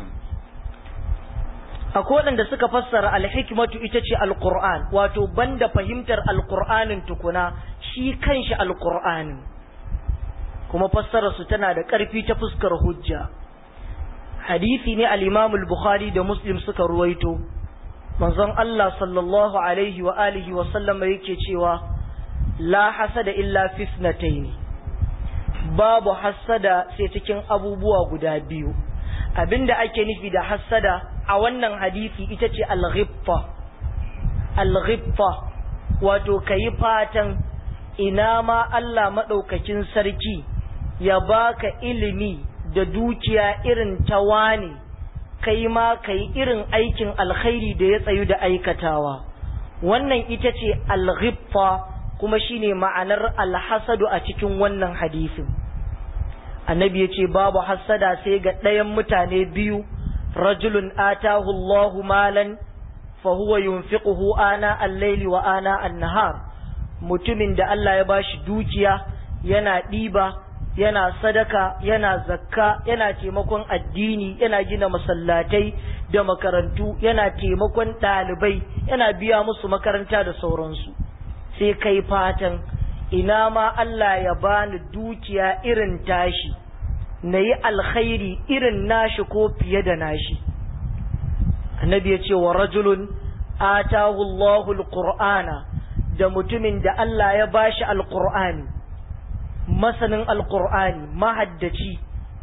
akwai waɗanda suka fassara alhikmatu ita ce alqur'an wato banda fahimtar alqur'anin tukuna shi kanshi alqur'anin kuma fassararsu tana da ƙarfi ta fuskar hujja hadisi ne al-Imam al-Bukhari da Muslim suka ruwaito manzon Allah sallallahu alaihi wa alihi wa sallama yake cewa la hasada illa fi ithnatayn babu hasada sai cikin abubuwa guda biyu abinda ake nufi da hasada a wannan hadisi ita ce al-ghibta al-ghibta wato kayi fatan ina ma Allah madaukakin sarki ya baka ilimi da dukiya irin ta wani kai ma kai irin aikin alkhairi da ya tsayu da aikatawa wannan ita ce alghiffa kuma shine ma'anar alhasadu a cikin wannan hadisin annabi ya ce babu hasada sai ga ɗayan mutane biyu rajulun atahu Allahu malan fa huwa yunfiquhu ana al-laili wa ana an-nahar mutumin da Allah ya bashi dukiya yana ɗiba yana sadaka yana zakka yana taimakon addini yana gina masallatai da makarantu yana taimakon ɗalibai yana biya musu makaranta da sauransu sai kai fatan ina ma Allah ya bani dukiya irin tashi na yi alkhairi irin nashi ko fiye da nashi annabi ya ce wa rajulun atahu Allahu alqur'ana da mutumin da Allah ya bashi alqur'ani masanin alkur'ani mahaddaci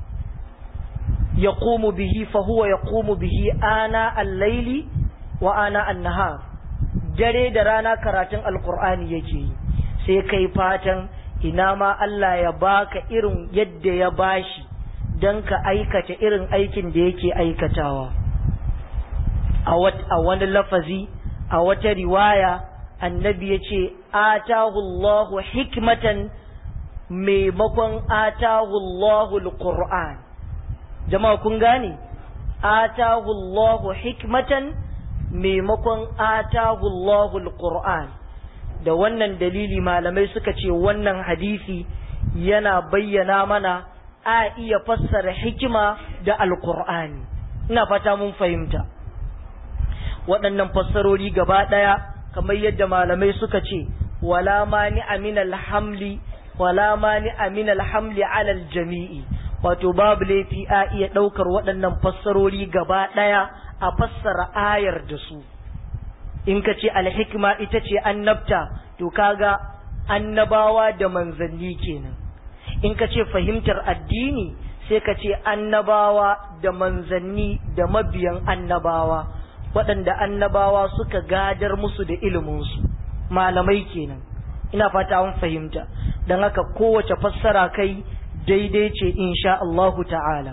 ya bihi fahuwa ya bihi ana allaili wa ana annahar dare da rana karatun alkur'ani yake yi sai kai fatan ina ma Allah ya baka irin yadda ya bashi don ka aikata irin aikin da yake aikatawa a wani lafazi a wata riwaya annabi ya ce atahu Allahu hikmatan maimakon atahu Allahul Qur'an jama'a kun gane atahu Allahu hikmatan maimakon atahu Allahul Qur'an da wannan dalili malamai suka ce wannan hadisi yana bayyana mana a iya fassara hikima da alkur'ani ina fata mun fahimta waɗannan fassarori gaba ɗaya kamar yadda malamai suka ce wala mani aminal hamli wala mani aminal hamli alal jami'i wato babu laifi a iya ɗaukar waɗannan fassarori gaba ɗaya a fassara ayar da su in ka ce alhikma ita ce annabta to kaga annabawa da manzanni kenan in ka ce fahimtar addini sai ka ce annabawa da manzanni da mabiyan annabawa waɗanda annabawa suka gadar musu da iliminsu malamai kenan ina fata an fahimta don haka kowace fassara kai daidai ce insha Allahu ta'ala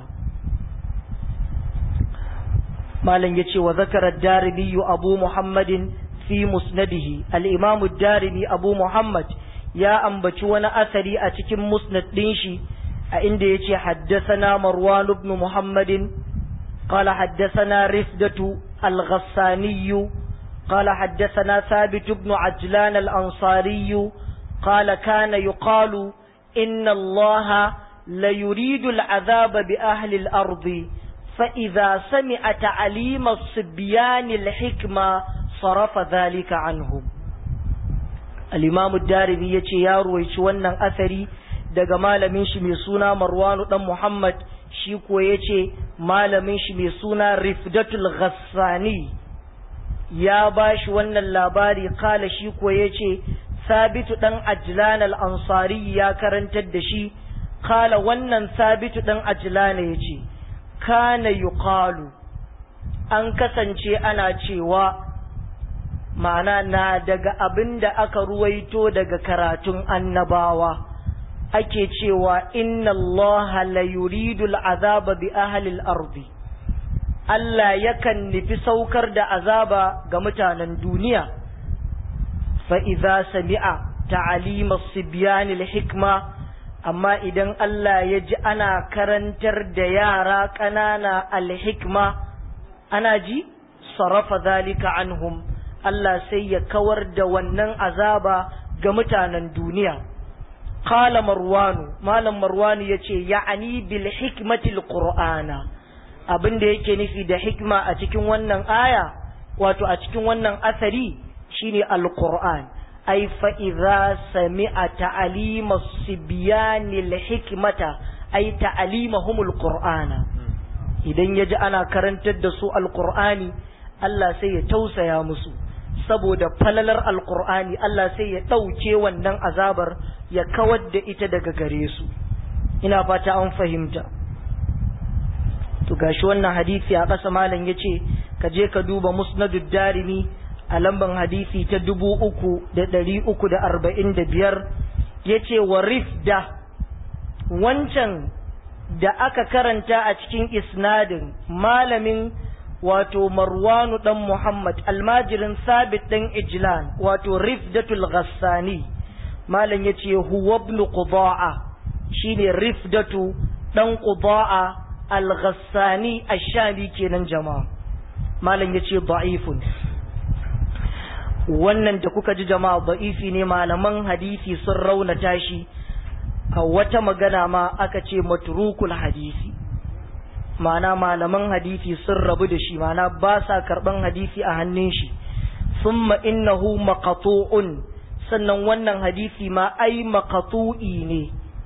malam ya ce wa zakarar darimi abu muhammadin fi musnadihi al'imamu darimi abu muhammad ya ambaci wani asari a cikin musnad ɗin shi a inda ya ce haddasana marwan ibn muhammadin قال حدثنا رفدة الغساني قال حدثنا ثابت بن عجلان الأنصاري قال كان يقال إن الله ليريد العذاب بأهل الأرض فإذا سمع تعليم الصبيان الحكمة صرف ذلك عنهم الإمام الدارمي يتي يارو يتوانا أثري daga malamin shi mai suna Marwanu dan Muhammad shi ko yace malamin shi mai suna Rifdatul Ghassani ya bashi wannan labari kala shi ko yace Sabitu dan Ajlan al-Ansari ya karantar da shi kala wannan Sabitu dan Ajlan yace kana yuqalu an kasance ana cewa ma'ana na daga abin da aka ruwaito daga karatun annabawa ake cewa inna Allah la yuridu al'azaba bi ahli al-ardi Allah yakan nufi saukar da azaba ga mutanen duniya fa idza sami'a ta'alim as-sibyan al-hikma amma idan Allah ya ji ana karantar da yara ƙanana al-hikma ana ji sarafa zalika anhum Allah sai ya kawar da wannan azaba ga mutanen duniya qala marwanu malam marwanu yace ya'ani bil hikmati alqur'ana abin da yake nufi da hikma a cikin wannan aya wato a cikin wannan asari shine alqur'an ay fa idza sami'a ta'lima sibyani alhikmata ay ta'limahum alqur'ana idan yaji ana karantar da su alqur'ani Allah sai ya tausaya musu saboda falalar alqur'ani Allah sai ya dauke wannan azabar ya kawar da ita daga gare su ina fata an fahimta to gashi wannan hadisi a ƙasa malam yace ka je ka duba musnadud darimi a lamban hadisi ta dubu uku da ɗari uku da arba'in da biyar ya ce wa rifda wancan da aka karanta a cikin isnadin malamin wato marwanu ɗan muhammad almajirin sabit ɗan ijlan wato rifdatul ghassani malam ya ce huwa ibn quda'a shine rifdatu ɗan quda'a al-ghassani ash-shami kenan jama'a malam ya ce da'ifun wannan da kuka ji jama'a da'ifi ne malaman hadisi sun raunata shi a wata magana ma aka ce matrukul hadisi ma'ana malaman hadisi sun rabu da shi ma'ana ba sa karban hadisi a hannun shi summa innahu maqtu'un sannan wannan hadisi ma ai maqtu'i ne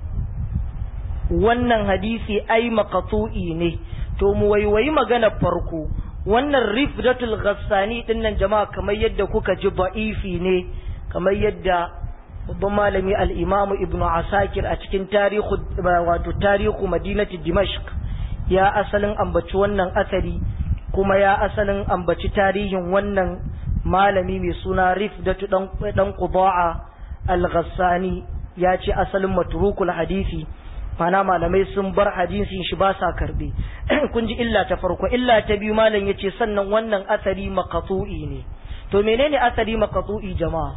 wannan hadisi ai maqtu'i ne to mu waiwayi magana farko wannan rifdatul ghassani dinnan jama'a kamar yadda kuka ji ba'ifi ne kamar yadda babban malami al-imam ibnu asakir a cikin tarihu wato tarihu madinati dimashq ya asalin ambaci wannan asari kuma ya asalin ambaci tarihin wannan malami mai suna rifdatu dan dan qudaa al-ghassani ya ce asalin matrukul hadisi mana malamai sun bar hadisin shi ba sa karbe kun ji illa ta farko illa ta biyu malam yace sannan wannan asari maqtu'i ne to menene asari maqtu'i jama'a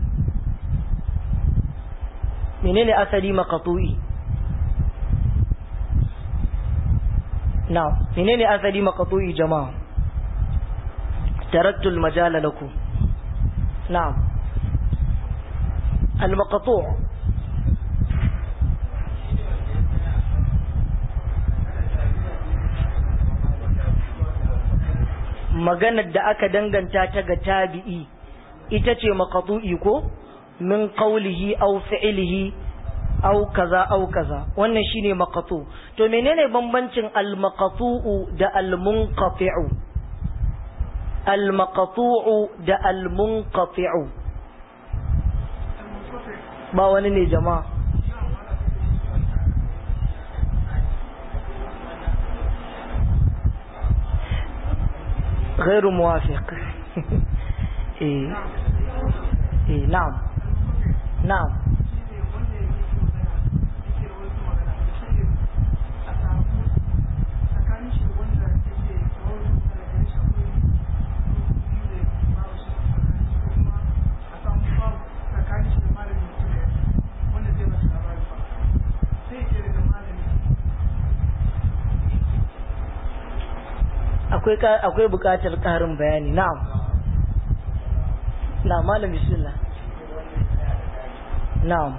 menene asari maqtu'i na'am menene asari maqtu'i jama'a taraktu al-majala lakum na'am al-maqtu' maganar da aka danganta ta ga tabi'i ita ce maqtu'i ko min qawlihi aw fi'lihi aw kaza aw kaza wannan shine maqtu to menene bambancin al maqtu'u da al munqati'u al maqtu'u da al munqati'u ba wani ne jama'a غير موافق إيه إيه نعم نعم akwai bukatar ƙarin bayani na'am na malam bismillah na'am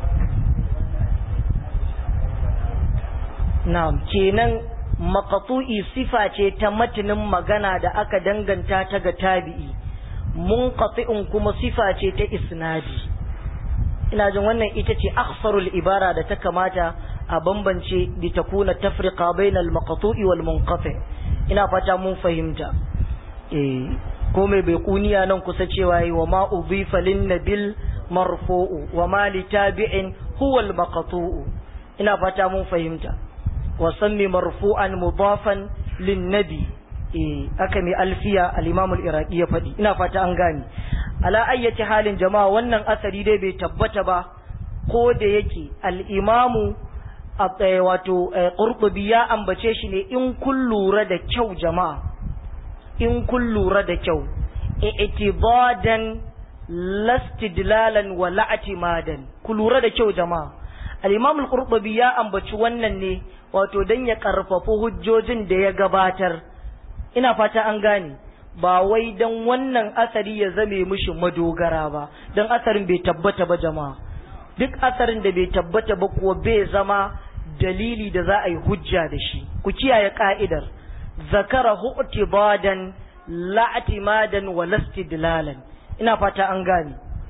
na'am kenan maqtu'i sifa ce ta matinin magana da aka danganta ta ga tabi'i munqati'un kuma sifa ce ta isnadi ina jin wannan ita ce akhsarul ibara da ta kamata a bambance bi takuna tafriqa bainal maqtu'i wal munqati' ina fata mun fahimta eh ko mai bai kuniya nan kusa cewa yi wa ma udhifa lin nabil marfu'u wa ma li tabi'in huwa al maqtu'u ina fata mun fahimta wa sammi marfu'an mudafan lin nabi eh aka mai alfiya al imam al iraqi ya fadi ina fata an gane ala ayyati halin jama'a wannan asari dai bai tabbata ba ko da yake al imamu wato ƙurɓubi ya ambace shi ne in kun lura da kyau jama'a in kun lura da kyau i'tibadan lastidlalan wa la'timadan ku lura da kyau jama'a al-imam al-qurtubi ya ambaci wannan ne wato dan ya karfafa hujjojin da ya gabatar ina fata an gane ba wai dan wannan asari ya zame mishi madogara ba dan asarin bai tabbata ba jama'a duk asarin da bai tabbata ba kuwa bai zama dalili da za a yi hujja da shi ku kiyaye ka'idar zakara hu'tibadan la'timadan wa lastidlalan ina fata an gane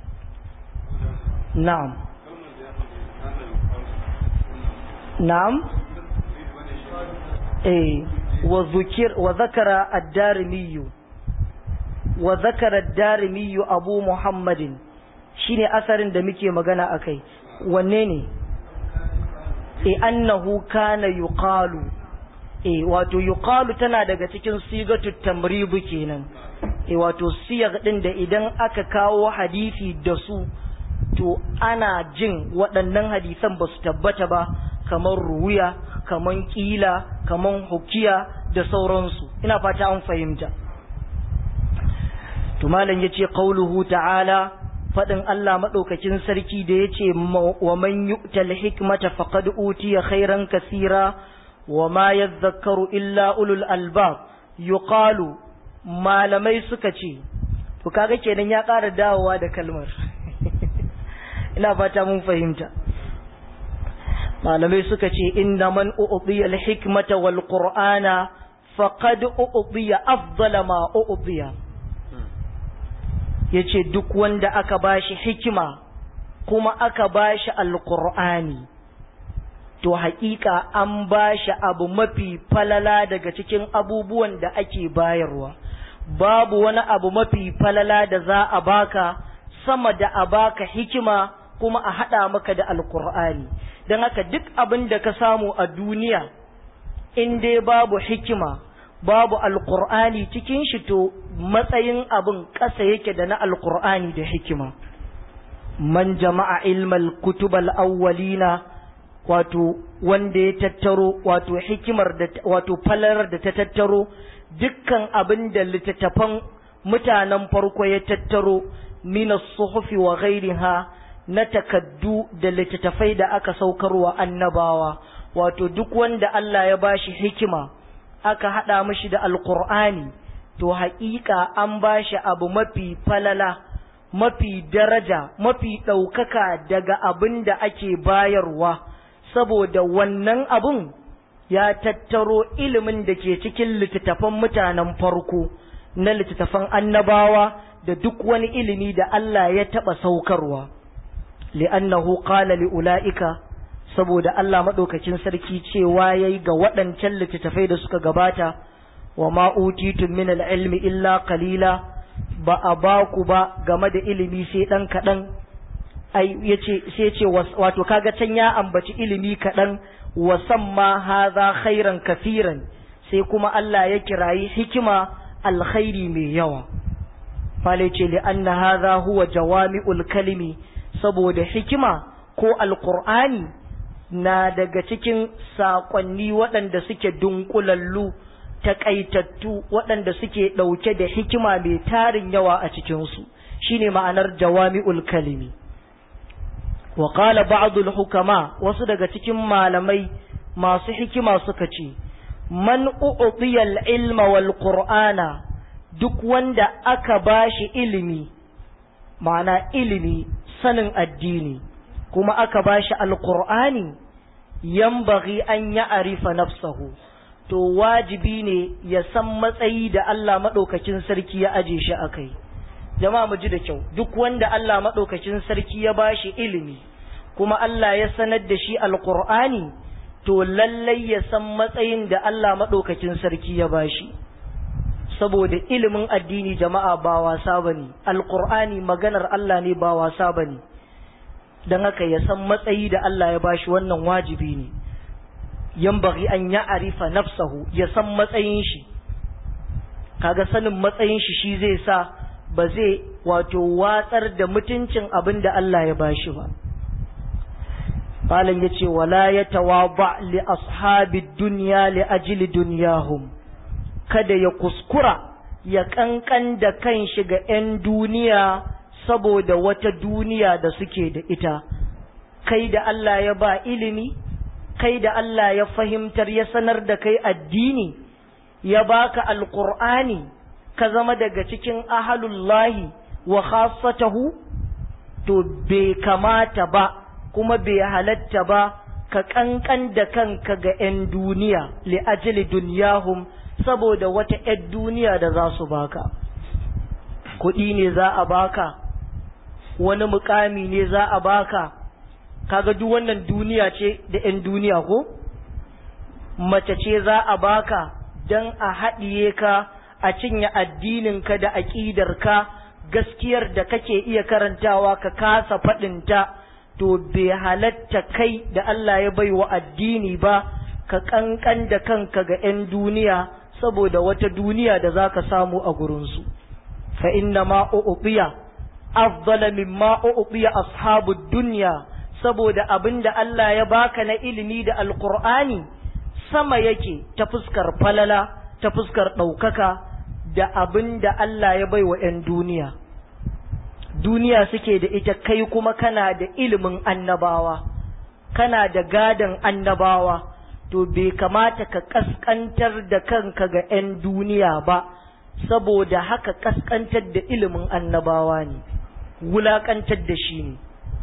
na'am na'am eh wa zukir wa zakara ad-darimi wa zakara ad-darimi abu muhammadin shine asarin da muke magana akai wanne ne e annahu kana yuqalu e wato yuqalu tana daga cikin sigatu tamribu kenan e wato siyar din da idan aka kawo hadisi da su to ana jin waɗannan hadisan ba su tabbata ba kamar ruwiya kamar kila kamar hukiya da sauransu ina fata an fahimta to malam yace qauluhu ta'ala fadin Allah madaukakin sarki da yace wa man yu'tal hikmata faqad utiya khairan kaseera wa ma yadhakkaru illa ulul albab yuqalu malamai suka ce to kaga kenan ya ƙara dawowa da kalmar ina fata mun fahimta malamai suka ce inna man u'tiya al-hikmata wal qur'ana faqad u'tiya afdala ma u'tiya yace duk wanda aka bashi hikima kuma aka bashi alqur'ani to haƙiƙa an bashi abu mafi falala daga cikin abubuwan da ake bayarwa babu wani abu mafi falala da za a baka sama da a baka hikima kuma a haɗa maka da alqur'ani don haka duk abin da ka samu a duniya in dai babu hikima babu alkur'ani cikin shi to matsayin abin ƙasa yake da na alkur'ani da hikima man jama'a ilmal kutubal awwalina wato wanda ya tattaro wato hikimar da wato falalar da ta tattaro dukkan abin da littattafan mutanen farko ya tattaro minas suhufi wa ghairiha na takaddu da littattafai da aka saukarwa annabawa wato duk wanda Allah ya bashi hikima aka haɗa mishi da alkur'ani to haƙiƙa an bashi abu mafi falala mafi daraja mafi ɗaukaka daga abin da ake bayarwa saboda wannan abun ya tattaro ilimin da ke cikin littattafan mutanen farko na littattafan annabawa da duk wani ilimi da Allah ya taɓa saukarwa li'annahu qala li'ula'ika saboda Allah maɗaukacin sarki cewa yayi ga waɗancan littattafai da suka gabata wa ma utitum min al-ilmi illa qalila ba a ba ku ba game da ilimi sai dan kaɗan ai yace sai yace wato kaga can ya ambaci ilimi kaɗan wa samma hadha khairan kafiran sai kuma Allah ya kirayi hikima alkhairi mai yawa fale ce li anna hadha huwa jawami'ul kalimi saboda hikima ko alqur'ani na daga cikin saƙonni waɗanda suke dunkulallu taƙaitattu waɗanda suke ɗauke da hikima mai tarin yawa a cikinsu shine ma'anar jawami'ul kalimi wa qala ba'dul hukama wasu daga cikin malamai masu hikima suka ce man u'tiya al-ilma wal qur'ana duk wanda aka bashi ilimi ma'ana ilimi sanin addini kuma aka bashi alqur'ani yambaghi an ya'rifa nafsahu to wajibi ne ya san matsayi da Allah madaukakin sarki ya aje shi akai jama'a mu ji da kyau duk wanda Allah madaukakin sarki ya bashi ilimi kuma Allah ya sanar da shi alqur'ani to lallai ya san matsayin da Allah madaukakin sarki ya bashi saboda ilimin addini jama'a ba wasa bane alqur'ani maganar Allah ne ba wasa bane don haka ya san matsayi da Allah ya bashi wannan wajibi ne yambaghi an ya arifa nafsahu ya san matsayin shi kaga sanin matsayin shi shi zai sa ba zai wato watsar da mutuncin abin da Allah ya bashi ba Malam ya ce wala ya tawaba li ashabi dunya li ajli dunyahum kada ya kuskura ya kankan da kan shi ga 'yan duniya saboda wata duniya da suke da ita kai da Allah ya ba ilimi kai da Allah ya fahimtar ya sanar da kai addini ya baka alqur'ani ka zama daga cikin ahalullahi wa khassatahu to bai kamata ba kuma bai halatta ba ka kankan da kanka ga 'yan duniya li ajli dunyahum saboda wata 'yan duniya da za su baka kuɗi ne za a baka wani mukami ne za a baka kaga duk wannan duniya ce da 'yan duniya ko mace ce za a baka don a haɗiye ka a cinye addininka da aƙidarka gaskiyar da kake iya karantawa ka kasa faɗinta to bai halatta kai da Allah ya bai wa addini ba ka ƙanƙan da kanka ga 'yan duniya saboda wata duniya da za ka samu a gurinsu fa inna ma u'ubiya afdala mimma u'ubiya ashabud dunya saboda abin da Allah ya baka na ilimi da alqur'ani sama yake ta fuskar falala ta fuskar ɗaukaka da abin da Allah ya bai wa 'yan duniya duniya suke da ita kai kuma kana da ilimin annabawa kana da gadon annabawa to bai kamata ka kaskantar da kanka ga 'yan duniya ba saboda haka kaskantar da ilimin annabawa ne wulakantar da shi ne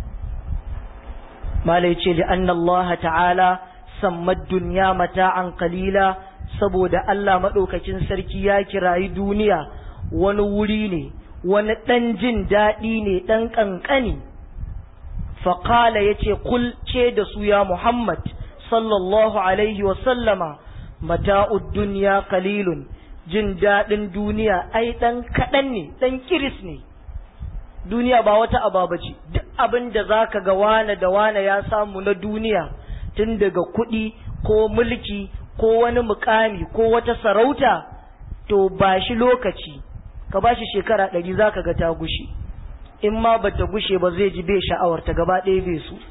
malai ce da annallaha ta'ala sammad duniya mata'an kalila saboda Allah maɗaukacin sarki ya kirayi duniya wani wuri ne wani ɗan jin daɗi ne ɗan ƙanƙani faƙala ya ce kul ce da su ya Muhammad sallallahu alaihi wasallama mata'ud duniya kalilun jin daɗin duniya ai ɗan kaɗan ne ɗan kiris ne duniya ba wata ababa ce duk abin da za ka ga wane da wane ya samu na duniya tun daga kuɗi ko mulki ko wani mukami ko wata sarauta to ba shi lokaci ka ba shi shekara ɗari za ka ga ta gushe in ma ba ta gushe ba zai ji bai sha'awar ta gaba ɗaya bai su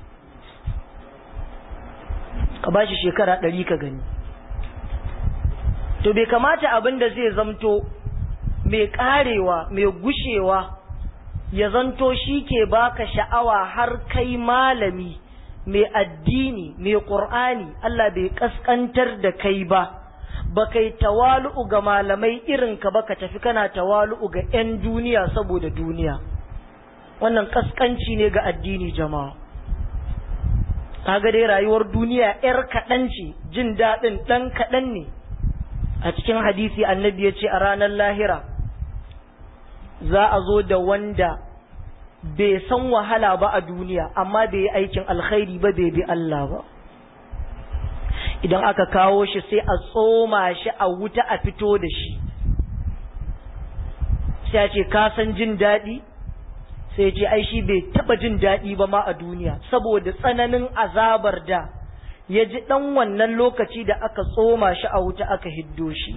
ka ba shi shekara ɗari ka gani to bai kamata abin da zai zamto mai ƙarewa mai gushewa ya zanto shi ke baka sha'awa har kai malami mai addini mai ƙur'ani Allah bai ƙasƙantar da kai ba ba kai tawalu'u ga malamai irinka ba ka tafi kana tawalu'u ga 'yan duniya saboda duniya wannan ƙasƙanci ne ga addini jama'a kaga dai rayuwar duniya 'yar kaɗan ce jin daɗin ɗan kaɗan ne a cikin hadisi annabi ya ce a ranar lahira za a zo da wanda bai san wahala ba a duniya amma bai yi aikin alkhairi ba bai bi Allah ba idan aka kawo shi sai a tsoma shi a wuta a fito da shi sai a ce ka san jin daɗi sai ce ai shi bai taɓa jin daɗi ba ma a duniya saboda tsananin azabar da ya ji ɗan wannan lokaci da aka tsoma shi a wuta aka hiddo shi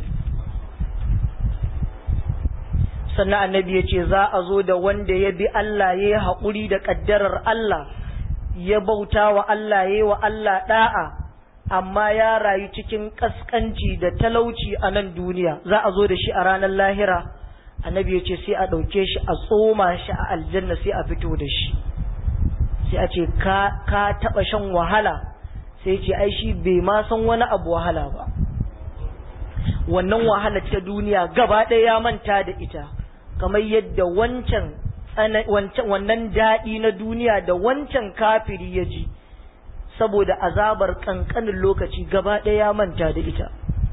sannan annabi ya ce za a zo da wanda ya bi Allah ya yi haƙuri da ƙaddarar Allah ya bauta wa Allah ya yi wa Allah ɗa'a amma ya rayu cikin ƙasƙanci da talauci a nan duniya za a zo da shi a ranar lahira annabi ya ce sai a ɗauke shi a tsoma shi a aljanna sai a fito da shi sai a ce ka taɓa shan wahala sai ce ai shi bai ma san wani abu wahala ba wannan wahala ta duniya gaba ɗaya ya manta da ita kamar yadda wancan wannan daɗi na duniya da wancan kafiri ya ji saboda azabar ƙanƙanin lokaci gaba ɗaya ya manta da ita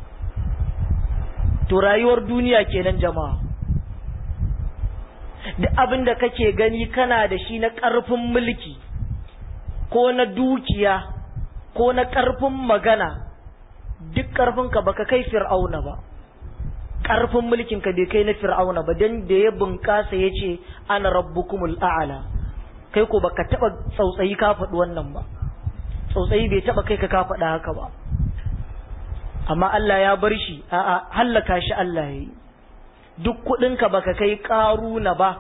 to rayuwar duniya kenan jama'a duk abin da kake gani kana da shi na ƙarfin mulki ko na dukiya ko na ƙarfin magana duk ƙarfinka baka kai fir'auna ba ƙarfin mulkinka bai kai na fir'auna ba don da ya bunƙasa ya ce ana rabbukumul a'ala kai ko baka taɓa tsautsayi ka faɗi wannan ba tsautsayi bai taɓa kai ka ka faɗa haka ba amma Allah ya bar shi a'a hallaka shi Allah ya yi duk kuɗinka baka kai ƙaruna ba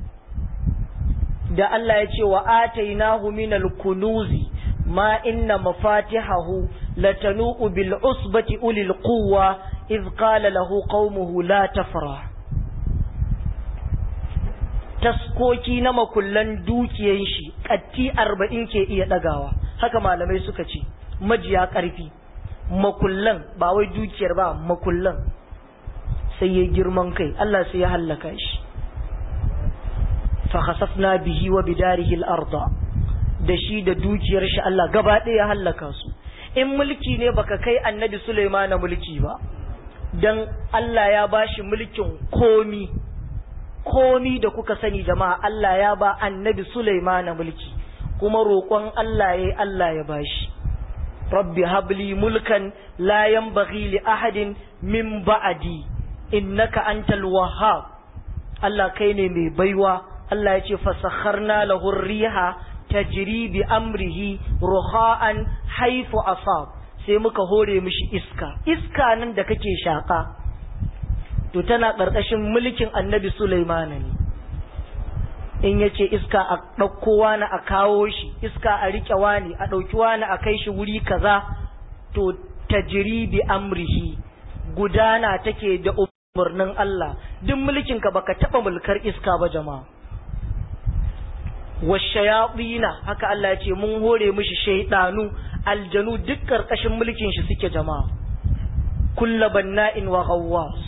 da Allah ya ce wa atainahu minal kunuzi ma inna mafatihahu latanu'u bil usbati ulil quwwa إذ قال له قومه لا تفرح taskoki na makullan dukiyan shi katti arba'in ke iya ɗagawa haka malamai suka ce majiya ƙarfi makullan ba wai dukiyar ba makullan sai ya girman kai Allah sai ya hallaka shi fa khasafna bihi wa bidarihi al-ardh da shi da dukiyar shi Allah gaba ɗaya ya hallaka su in mulki ne baka kai annabi Sulaimana mulki ba dan Allah ya bashi mulkin komi komi da kuka sani jama'a Allah ya ba annabi Sulaimana mulki kuma roƙon Allah yayi Allah ya bashi rabbi habli mulkan la yanbaghi li ahadin min ba'di innaka antal wahhab Allah kai ne mai baiwa Allah ya ce fasakharna lahu riha tajri bi amrihi ruha'an haifu asab sai muka hore mishi iska iska nan da kake shaka to tana ƙarƙashin mulkin annabi Sulaimana ne in ya ce iska a ɗauko wani a kawo shi iska a riƙe wani a ɗauki wani a kai shi wuri kaza to tajri bi amrihi gudana take da umarnin Allah duk mulkinka baka taɓa mulkar iska ba jama'a washayaɗina haka Allah ya ce mun hore mishi shaidanu aljanu duk ƙarƙashin mulkin shi suke jama'a kulla banna'in wa ghawwas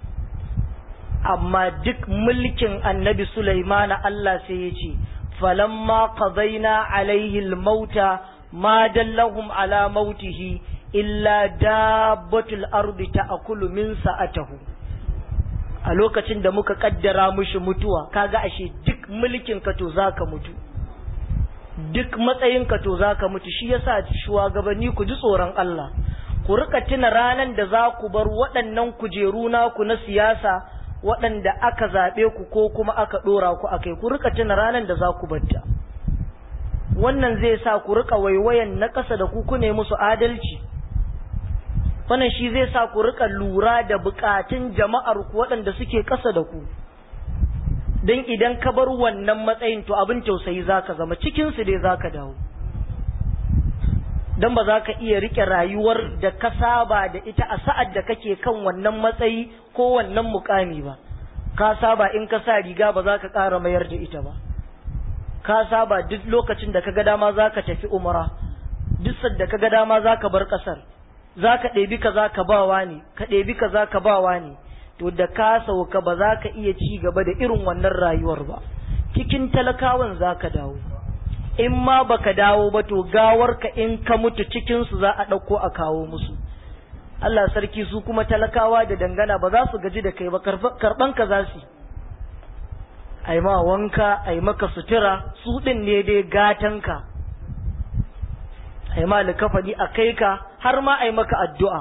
amma duk mulkin annabi Sulaimana Allah sai ya ce falamma qadaina alaihi almauta ma dallahum ala mautihi illa dabbatul ardi ta'kulu min sa'atahu a lokacin da muka kaddara mushi mutuwa kaga ashe duk mulkin ka to zaka mutu duk matsayin ka to zaka mutu shi yasa shugabanni ku ji tsoron Allah ku rika tuna ranan da za ku bar waɗannan kujeru naku na siyasa waɗanda aka zaɓe ku ko kuma aka ɗora ku akai ku rika tuna ranan da za ku batta wannan zai sa ku rika waiwayan na ƙasa da ku ku ne musu adalci wannan shi zai sa ku rika lura da bukatun jama'ar ku waɗanda suke ƙasa da ku don idan ka bar wannan matsayin to abin tausayi zaka zama cikin su dai zaka dawo don ba za ka iya rike rayuwar da ka saba da ita a sa'ad da kake kan wannan matsayi ko wannan mukami ba ka saba in ka sa riga ba za ka ƙara mayar da ita ba ka saba duk lokacin da ka ga dama za ka tafi umara duk sadda ka ga dama za ka bar ƙasar za ka ɗebi ka za ka bawa ne ka ɗebi ka za ka bawa ne to da ka sauka ba za ka iya ci gaba da irin wannan rayuwar ba cikin talakawan za ka dawo in ma baka dawo ba to gawarka in ka mutu cikinsu za a ɗauko a kawo musu Allah sarki su kuma talakawa da dangana ba za su gaji da kai ba karɓan ka za su ai ma wanka ai maka sutura su ɗin ne dai gatanka ai ma likafani a kai ka har ma ai maka addu'a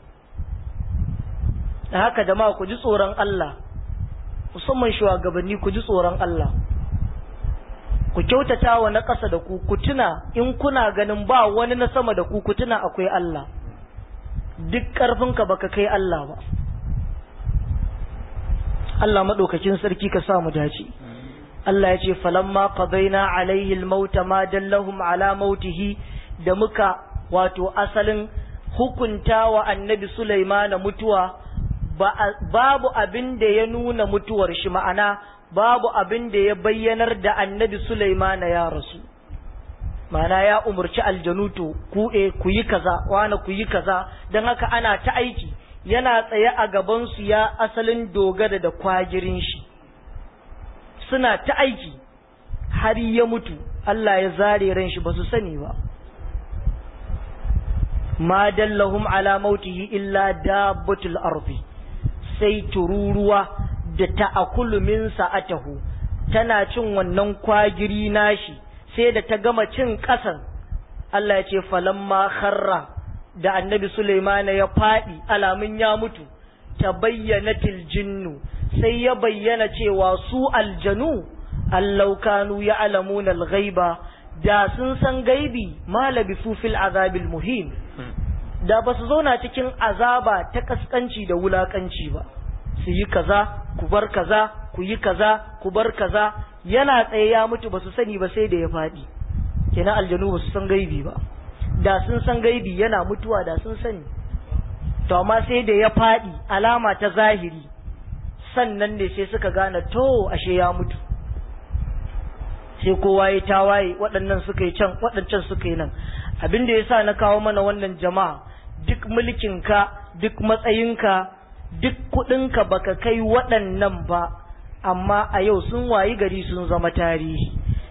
da haka da ma ku ji tsoron Allah musamman shugabanni ku ji tsoron Allah ku kyautata wa na ƙasa da ku ku tuna in kuna ganin ba wani na sama da ku ku tuna akwai Allah duk ƙarfinka baka kai Allah ba Allah maɗaukakin sarki ka sa mu dace Allah ya ce falamma qadaina alaihi almauta ma dallahum ala mautihi da muka wato asalin hukunta wa annabi Sulaimana mutuwa babu abin da ya nuna mutuwar shi ma'ana babu abin da ya bayyanar da annabi Sulaimana ya rasu mana ya umarci aljanuto ku e ku yi kaza wani ku yi kaza don haka ana ta aiki yana tsaye a gabansu ya asalin dogara da kwagirin shi suna ta aiki har ya mutu Allah ya zare ran shi ba su sani ba ma dallahum ala mautihi illa dabbatul ardi sai tururuwa da ta'akulu min sa'atahu tana cin wannan kwagiri nashi sai da ta gama cin ƙasan Allah ya ce falamma kharra da annabi Sulaimana ya faɗi alamun ya mutu ta bayyana jinnu sai ya bayyana cewa su aljanu allau kanu ya alamuna ghaiba da sun san gaibi ma labisu fil azabil muhim da ba su zauna cikin azaba ta kaskanci da wulakanci ba su yi kaza ku bar kaza ku yi kaza ku bar kaza yana tsaye ya mutu ba su sani ba sai da ya faɗi kenan aljanu ba su san gaibi ba da sun san gaibi yana mutuwa da sun sani to amma sai da ya faɗi alama ta zahiri sannan ne sai suka gane to ashe ya mutu sai kowa ya tawaye waɗannan suka yi can waɗancan suka yi nan abin da ya sa na kawo mana wannan jama'a duk mulkinka duk matsayinka duk kuɗinka baka kai waɗannan ba amma a yau sun wayi gari sun zama tarihi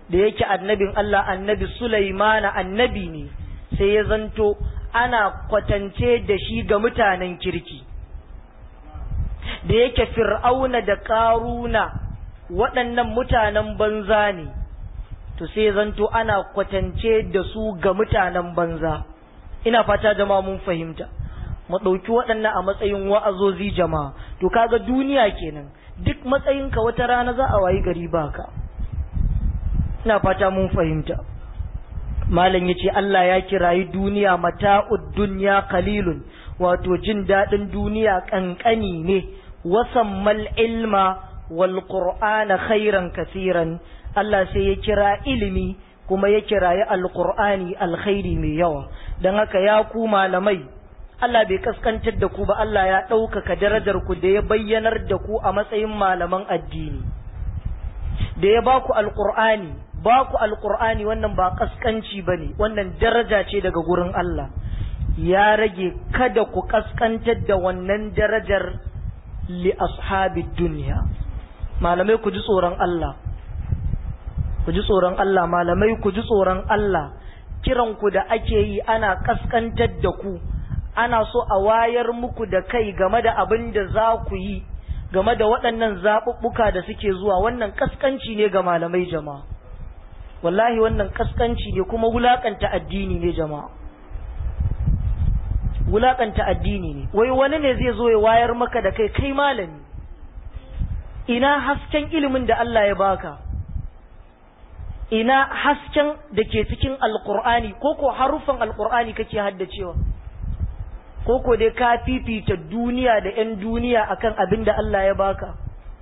da yake annabin Allah annabi Sulaimana annabi ne sai ya zanto ana kwatance da shi ga mutanen kirki da yake fir'auna da ƙaruna waɗannan mutanen banza ne to sai zanto ana kwatance da su ga mutanen banza ina fata jama'a mun fahimta mu ɗauki waɗannan a matsayin wa'azozi jama'a to kaga duniya kenan duk matsayinka wata rana za a wayi gari baka ina fata mun fahimta malam yace Allah ya kirayi duniya mata'ud dunya qalilun wato jin daɗin duniya ƙanƙani ne wasammal ilma wal qur'ana khairan kasiran Allah sai ya kira ilimi kuma ya kirayi alqur'ani alkhairi mai yawa dan haka ya ku malamai Allah bai kaskantar da ku ba Allah ya ɗaukaka darajar ku da ya bayyanar da ku a matsayin malaman addini da ya ba ku alqur'ani ba ku alqur'ani wannan ba kaskanci bane wannan daraja ce daga gurin Allah ya rage kada ku kaskantar da wannan darajar li ashabi duniya malamai ku ji tsoron Allah ku ji tsoron Allah malamai ku ji tsoron Allah kiran ku da ake yi ana kaskantar da ku ana so a wayar muku da kai game da abin da za ku yi game da waɗannan zaɓuɓɓuka da suke zuwa wannan kaskanci ne ga malamai jama'a wallahi wannan kaskanci ne kuma wulakanta addini ne jama'a wulakanta addini ne wai wani ne zai zo ya wayar maka da kai kai malami ina hasken ilimin da Allah ya baka ina hasken da ke cikin alkur'ani ko ko harufan alkur'ani kake haddacewa ko ko dai ka fifita duniya da 'yan duniya akan abin da Allah ya baka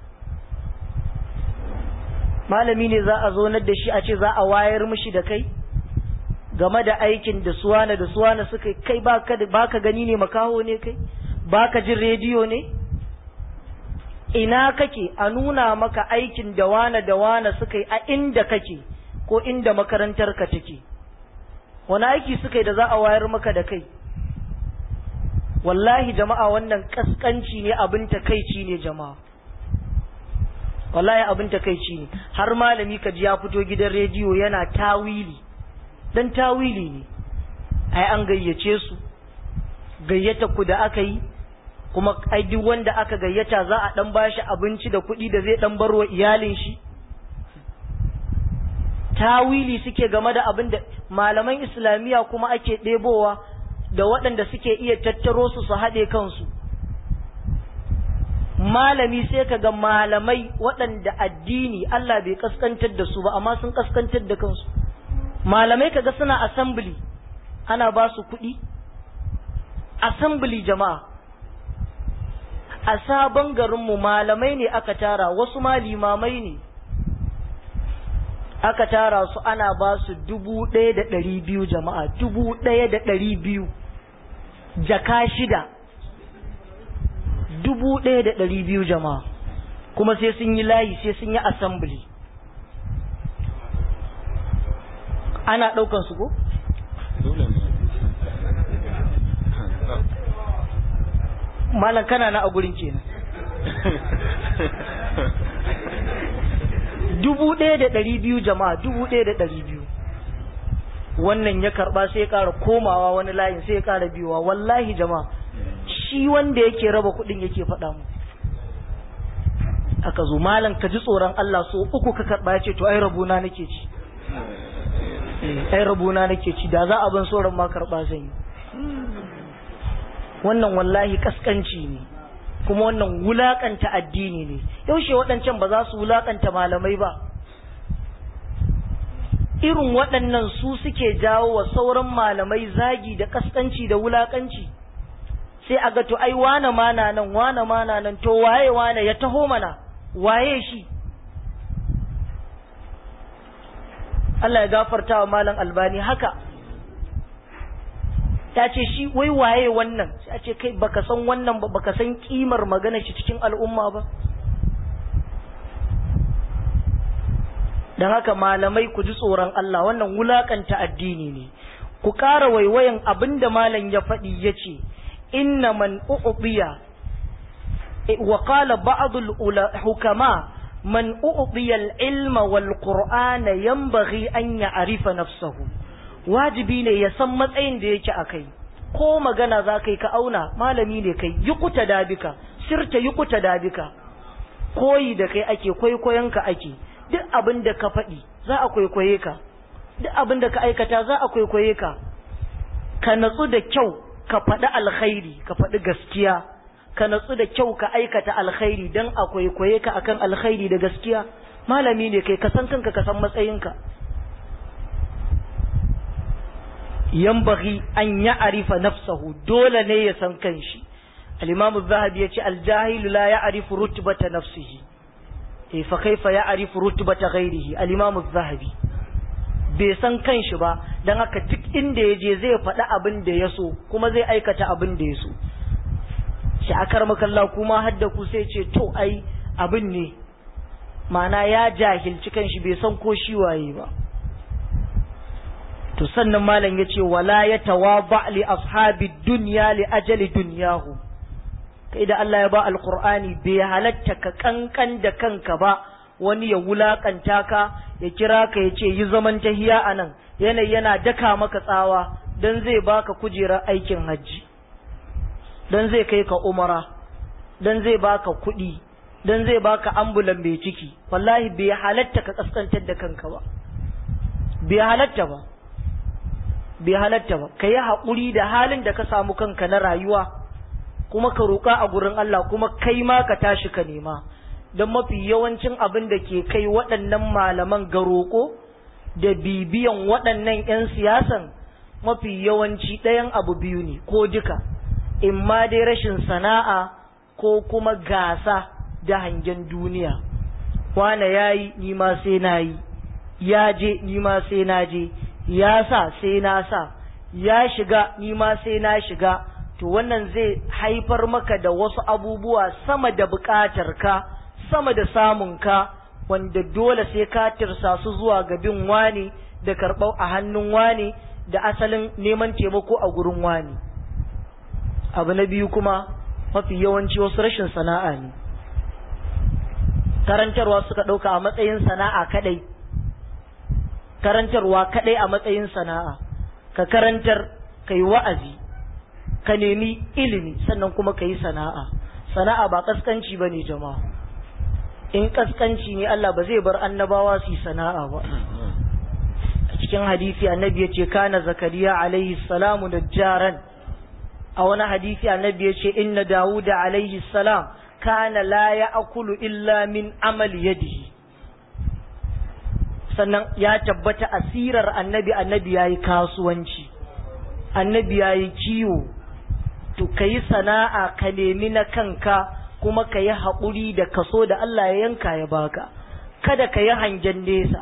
malami ne za a zo da shi a ce za a wayar mishi da kai game da aikin da suwana da suwana suka kai baka baka gani ne makaho ne kai baka jin rediyo ne ina kake a nuna maka aikin da wana da wana suka yi a inda kake ko inda makarantar ka take wani aiki suka yi da za a wayar maka da kai wallahi jama'a wannan kaskanci ne abin takaici ne jama'a wallahi abin takaici ne har malami ka ji ya fito gidan rediyo yana tawili dan tawili ne ai an gayyace su gayyata ku da aka yi kuma ai duk wanda aka gayyata za a dan bashi abinci da kuɗi da zai dan barwa iyalin shi tawili suke game da abin da malaman islamiyya kuma ake ɗebowa da waɗanda suke iya tattaro su su haɗe kansu malami sai ka ga malamai waɗanda addini Allah bai kaskantar da su ba amma sun kaskantar da kansu malamai kaga suna assembly ana ba su kuɗi assembly jama'a a sabon garinmu malamai ne aka tara wasu ma limamai ne aka tara su ana ba su dubu ɗaya da ɗari biyu jama'a dubu ɗaya da ɗari biyu jaka shida dubu ɗaya da ɗari biyu jama'a kuma sai sun yi layi sai sun yi assembly ana ɗaukan su ko? malam kana na a gurin kenan dubu ɗaya da ɗari biyu jama'a dubu ɗaya da ɗari biyu wannan ya karɓa sai ya ƙara komawa wani layin sai ya ƙara biyuwa wallahi jama'a shi wanda yake raba kuɗin yake faɗa mu aka zo malam ka ji tsoron Allah so uku ka karɓa ya ce to ai rabuna nake ci ai rabuna nake ci da za a ban sauran ma karɓa zan yi wannan wallahi kaskanci ne kuma wannan wulakanta addini ne yaushe waɗancan ba za su wulakanta malamai ba irin waɗannan su suke jawo wa sauran malamai zagi da kaskanci da wulakanci sai a ga to ai wane mana nan wane mana nan to waye wane ya taho mana waye shi Allah ya gafarta wa malam albani haka ta ce shi wai waye wannan sai a ce kai baka san wannan ba baka san kimar magana shi cikin al'umma ba don haka malamai ku ji tsoron Allah wannan wulakanta addini ne ku ƙara waiwayan abin da malam ya faɗi ya ce inna man u'biya wa qala ba'd hukama man u'tiya al-ilma wal qur'ana yanbaghi an ya'rifa nafsahu wajibi ne ya san matsayin da yake akai ko magana za kai ka auna malami ne kai yi kuta dabika sirta yi kuta dabika koyi da kai ake kwaikwayon ka ake duk abin da ka faɗi za a kwaikwaye ka duk abin da ka aikata za a kwaikwaye ka ka natsu da kyau ka faɗi alkhairi ka faɗi gaskiya ka natsu da kyau ka aikata alkhairi don a kwaikwaye ka akan alkhairi da gaskiya malami ne kai ka san kanka ka san matsayinka yambaghi an ya'rifa nafsahu dole ne ya san kanshi al-imam az-zahabi yace al-jahil la ya'rifu rutbata nafsihi eh fa kaifa ya'rifu rutbata ghairihi al-imam az-zahabi bai san kanshi ba dan haka duk inda yaje zai faɗi abin da ya so kuma zai aikata abin da ya so shi akar makalla kuma hadda ku sai ce to ai abin ne ma'ana ya jahilci kanshi bai san ko shi waye ba to sannan malam ya ce wala ya tawaba li ashabi dunya li ajali dunyahu kai da Allah ya ba alqur'ani bai halatta ka kankan da kanka ba wani ya wulakanta ka ya kira ka ya ce yi zaman tahiya anan yanayi yana daka maka tsawa dan zai baka kujerar aikin hajji dan zai kai ka umara dan zai baka kuɗi dan zai baka ambulan mai ciki wallahi bai halatta ka kaskantar da kanka ba bai halatta ba bai halatta ba ka yi haƙuri da halin da ka samu kanka na rayuwa kuma ka roƙa a gurin Allah kuma kai ma ka tashi ka nema don mafi yawancin abin da ke kai waɗannan malaman ga roƙo da bibiyan waɗannan 'yan siyasan mafi yawanci ɗayan abu biyu ne ko duka in ma dai rashin sana'a ko kuma gasa da hangen duniya wane ya yi ni ma sai na yi ya je ni ma sai na je ya sa sai na sa ya shiga ni ma sai na shiga to wannan zai haifar maka da wasu abubuwa sama da buƙatar ka sama da samun ka wanda dole sai ka tirsa su zuwa ga bin wani da karɓar a hannun wani da asalin neman taimako a gurin wani abu na biyu kuma mafi yawanci wasu rashin sana'a ne karantarwa suka ɗauka a matsayin sana'a kadai karantarwa kadai a matsayin sana'a ka karantar ka yi wa'azi ka nemi ilimi sannan kuma ka yi sana'a sana'a ba kaskanci ba ne jama'a in kaskanci ne Allah ba zai bar annabawa su yi sana'a ba a cikin hadisi annabi ya ce kana zakariya alaihi salamu da jaran a wani hadisi annabi ya ce inna dawuda alaihi salam kana la ya akulu illa min amal yadihi sannan ya tabbata asirar annabi annabi ya yi kasuwanci annabi ya yi kiwo to ka yi sana'a ka nemi na kanka kuma ka yi haƙuri da kaso da Allah ya yanka ya baka kada ka yi hangen nesa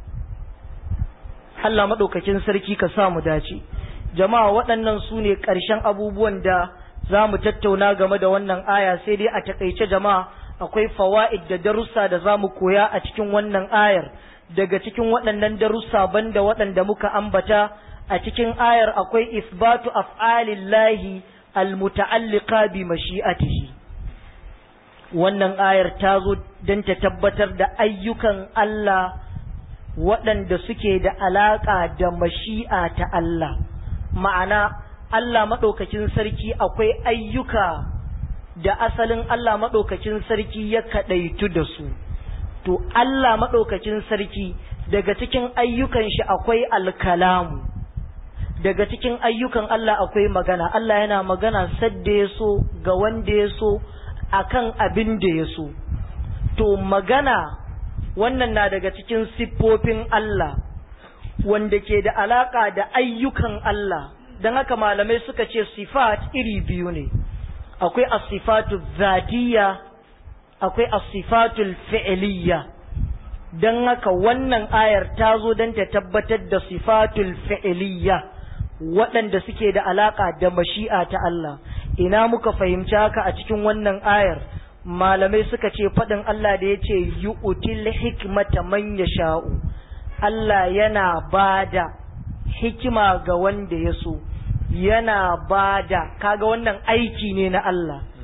Allah maɗaukakin sarki ka sa mu dace jama'a waɗannan su ne ƙarshen abubuwan da za mu tattauna game da wannan aya sai dai a taƙaice jama'a akwai fawa'id da darussa da za mu koya a cikin wannan ayar daga cikin waɗannan darussa banda waɗanda muka ambata a cikin ayar akwai isbatu af'alillahi almuta'alliqa bi mashi'atihi wannan ayar ta zo don ta tabbatar da ayyukan Allah waɗanda suke da alaƙa da mashi'a ta Allah ma'ana Allah maɗaukakin sarki akwai ayyuka da asalin Allah maɗaukakin sarki ya kaɗaitu da su to Allah maɗaukakin sarki daga cikin ayyukan shi akwai alkalamu daga cikin ayyukan Allah akwai magana Allah yana magana sadda ya so ga wanda ya so akan abin da ya so to magana wannan na daga cikin siffofin Allah wanda ke da alaka da ayyukan Allah don haka malamai suka ce sifat iri biyu ne akwai as-sifatu zatiyya akwai as-sifatul fi'liyya dan haka wannan ayar ta zo don ta tabbatar da sifatul fi'liyya waɗanda suke da alaka da mashi'a ta Allah ina muka fahimci haka a cikin wannan ayar malamai suka ce faɗin Allah da ya ce yu'til hikmata man yasha'u Allah yana bada hikima ga wanda ya so yana bada kaga wannan aiki ne na Allah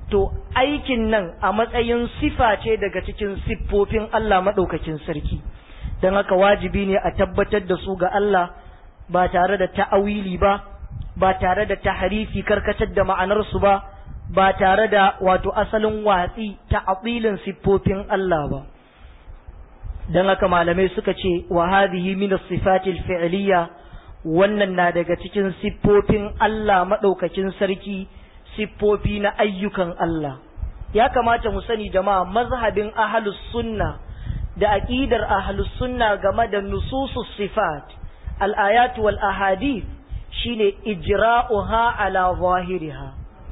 to aikin nan a matsayin sifa ce daga cikin siffofin Allah maɗaukakin sarki don haka wajibi ne a tabbatar da su ga Allah ba tare da ta'awili ba ba tare da taharifi karkatar da ma'anarsu ba ba tare da wato asalin watsi ta abilin siffofin Allah ba don haka malamai suka ce wa hadhihi min as-sifatil fi'liyya wannan na daga cikin siffofin Allah madaukakin sarki siffofi na ayyukan Allah ya kamata mu sani jama'a mazhabin ahlus sunna da aqidar ahlus sunna game da nususus sifat al-ayat wal ahadith shine ijra'uha ala zahiriha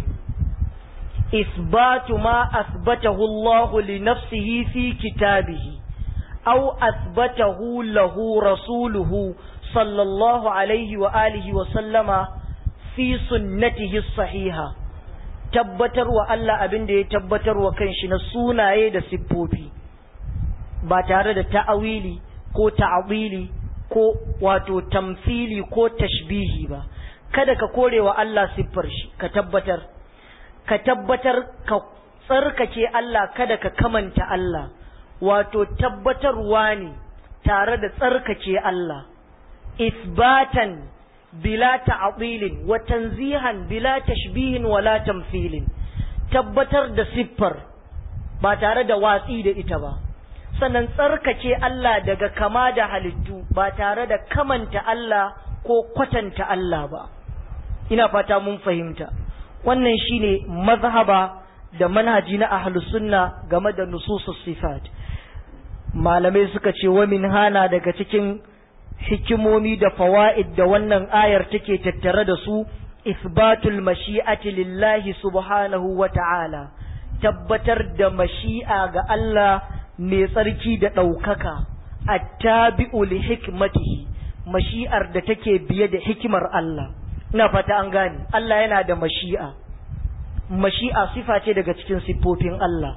isbatu ma asbatahu Allah li nafsihi fi kitabihi aw asbatahu lahu rasuluhu sallallahu alaihi wa alihi wa sallama fi sunnatihi sahiha tabbatar wa Allah abin da ya tabbatar wa kanshi na sunaye da siffofi ba tare da ta'awili ko ta'awili ko wato tamfili ko tashbihi ba kada ka kore wa Allah siffar shi ka tabbatar ka tabbatar ka tsarkake Allah kada ka kamanta Allah wato tabbatarwa ne tare da tsarkake Allah isbatan bila ta'dilin wa tanzihan bila tashbihin wala tamthilin tabbatar da siffar ba tare da watsi da ita ba sannan tsarkake Allah daga kama da halittu ba tare da kamanta Allah ko kwatanta Allah ba ina fata mun fahimta wannan shine mazhaba da manhaji na ahlus sunna game da nususus sifat malamai suka ce wa min hana daga cikin hikimomi da fawa'id da wannan ayar take tattare da su isbatul mashi'ati lillahi subhanahu wa ta'ala tabbatar da mashi'a ga Allah mai tsarki da ɗaukaka attabi'u li hikmatihi mashi'ar da take biye da hikimar Allah ina fata an gane Allah yana da mashi'a mashi'a sifa ce daga cikin siffofin Allah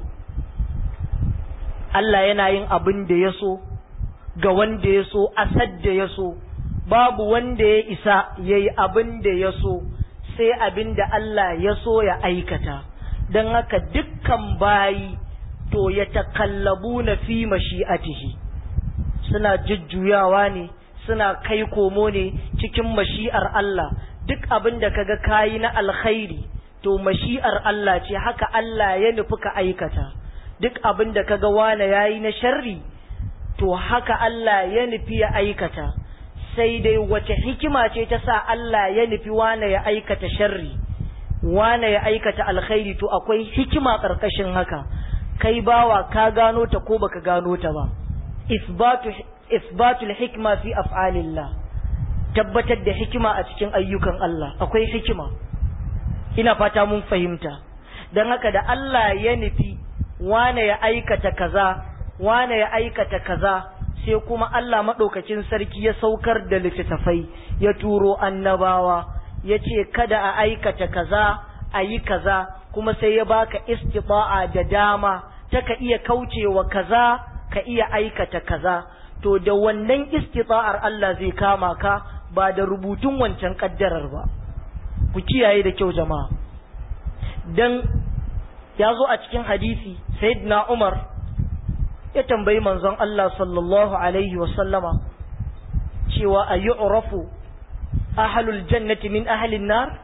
Allah yana yin abin da ya so ga wanda ya so asad da ya so babu wanda ya isa ya yi abin da ya so sai abin da Allah ya so ya aikata don haka dukkan bayi to ya takallabu na fi mashi'atihi suna jujjuyawa ne suna kai komo ne cikin mashi'ar Allah duk abin da kaga kayi na alkhairi to mashi'ar Allah ce haka Allah ya nufi ka aikata duk abin da kaga wane yayi na sharri to haka Allah ya nufi ya aikata sai dai wace hikima ce ta sa Allah ya nufi wane ya aikata sharri wane ya aikata alkhairi to akwai hikima karkashin haka kai bawa ka gano ta ko baka gano ta ba isbatu isbatul hikma fi af'alillah tabbatar da hikima a cikin ayyukan Allah akwai hikima ina fata mun fahimta dan haka da Allah ya nufi wane ya aikata kaza wane ya aikata kaza sai kuma Allah maɗaukacin sarki ya saukar da littattafai ya turo annabawa ya ce kada a aikata kaza a yi kaza kuma sai ya baka istifa'a da dama ta ka iya kaucewa kaza ka iya aikata kaza to da wannan istifa'ar Allah zai kama ka ba da rubutun wancan kaddarar ba ku kiyaye da kyau jama'a dan ya zo a cikin hadisi sayyidina Umar ya tambayi manzon Allah sallallahu alaihi wasallama cewa a yi urafu ahalul jannati min ahalin nar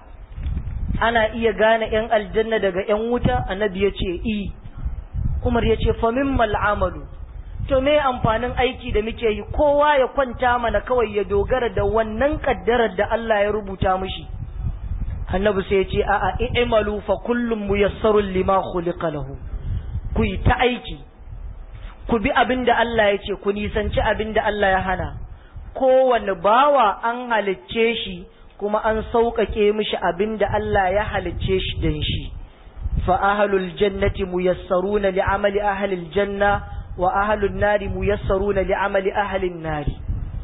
ana iya gane ‘yan aljanna daga ‘yan wuta annabi ya ce i umar ya ce famin mal'amalu to me amfanin aiki da muke yi kowa ya kwanta mana kawai ya dogara da wannan kaddarar da Allah ya rubuta mishi annabi sai ya ce a'a i'malu fa kullum muyassarun lima khuliqa lahu ku yi ta aiki ku bi abin da Allah ya ce ku nisanci abin da Allah ya hana kowane bawa an halicce shi kuma an sauƙaƙe mishi abin da Allah ya halicce shi don shi fa ahlul jannati muyassaruna li amali ahlil janna wa ahlun nari muyassaruna li amali ahlin nari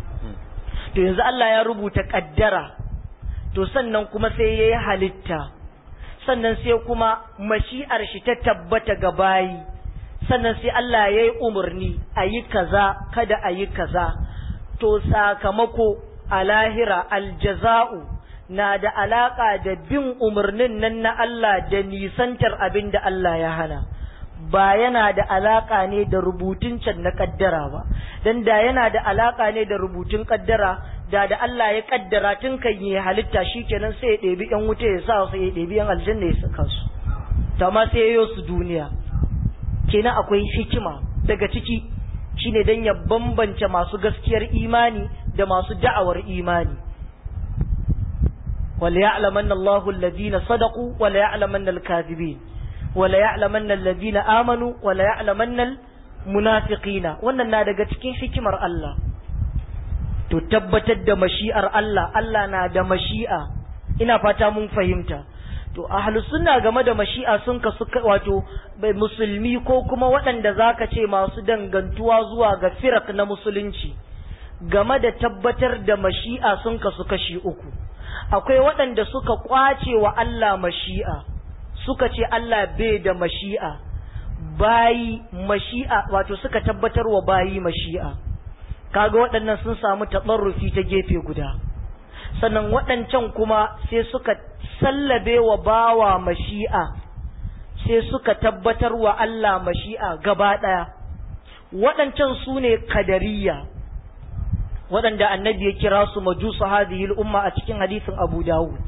to yanzu Allah ya rubuta kaddara to sannan kuma sai yayi halitta sannan sai kuma mashi'ar shi ta tabbata ga bayi sannan sai Allah ya yi umarni a yi kaza kada a yi kaza to sakamako a lahira aljaza'u na da alaƙa da bin umarnin nan na Allah da nisantar abin da Allah ya hana ba yana da alaƙa ne da rubutun can na ƙaddara ba don da yana da alaƙa ne da rubutun ƙaddara da da Allah ya ƙaddara tun kan yi halitta shi kenan sai ya ɗebi ‘yan wuta ya sa sai ya ɗebi ‘yan aljanna ya saka su ta ma sai ya su duniya kenan akwai hikima daga ciki shine don ya bambance masu gaskiyar imani da masu da'awar imani وليعلمن الله الذين صدقوا وليعلمن الكاذبين وليعلمن الذين آمنوا وليعلمن المنافقين wannan na daga cikin hikimar Allah to tabbatar da mashi'ar Allah Allah na da mashi'a ina fata mun fahimta to ahlus sunna game da mashi'a sun kasu wato musulmi ko kuma waɗanda zaka ce masu dangantuwa zuwa ga firak na musulunci game da tabbatar da mashi'a sun kasu kashi uku akwai waɗanda suka ƙwace wa Allah mashi'a suka ce Allah bai da mashi'a bayi mashi'a wato suka tabbatar wa bayi mashi'a kaga waɗannan sun samu taɓarrufi ta gefe guda sannan waɗancan kuma sai suka sallabe wa bawa mashi'a sai suka tabbatar wa Allah mashi'a gaba ɗaya waɗancan su ne kadariya waɗanda annabi ya kira su majusu hadhihi umma a cikin hadisin Abu Dawud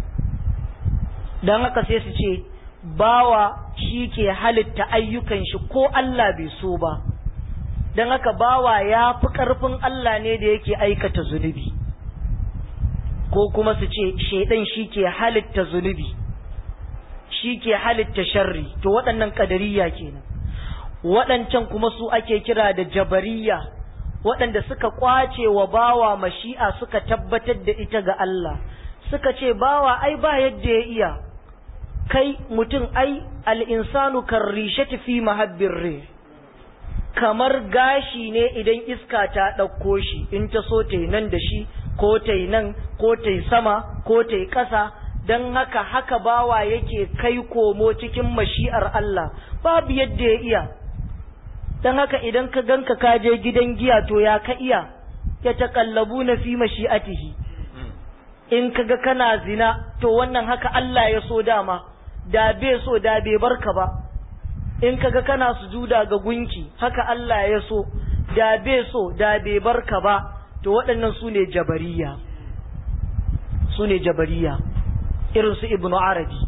dan haka sai su ce bawa shi ke halitta ayyukan shi ko Allah bai so ba dan haka bawa ya fi ƙarfin Allah ne da yake aikata zunubi ko kuma su ce shaidan shi ke halitta zunubi shi ke halitta sharri to waɗannan ƙadariya kenan waɗancan kuma su ake kira da jabariya waɗanda suka ƙwace wa bawa mashi'a suka tabbatar da ita ga Allah suka ce bawa ai ba yadda ya iya kai mutum ai al'insanu kan rishati fi mahabbin re kamar gashi ne idan iska ta ɗauko shi in ta so ta nan da shi ko ta nan ko ta sama ko ta ƙasa don haka haka bawa yake kai komo cikin mashi'ar Allah babu yadda ya iya don haka idan ka ganka ka je gidan giya to ya ka iya ya taƙallabu na fi mashi'atihi in ka ga kana zina to wannan haka Allah ya so dama da bai so da bai barka ba in ka ga kana sujuda ga gunki haka Allah ya so da bai so da bai barka ba to waɗannan su ne jabariya su ne jabariya irin su ibnu arabi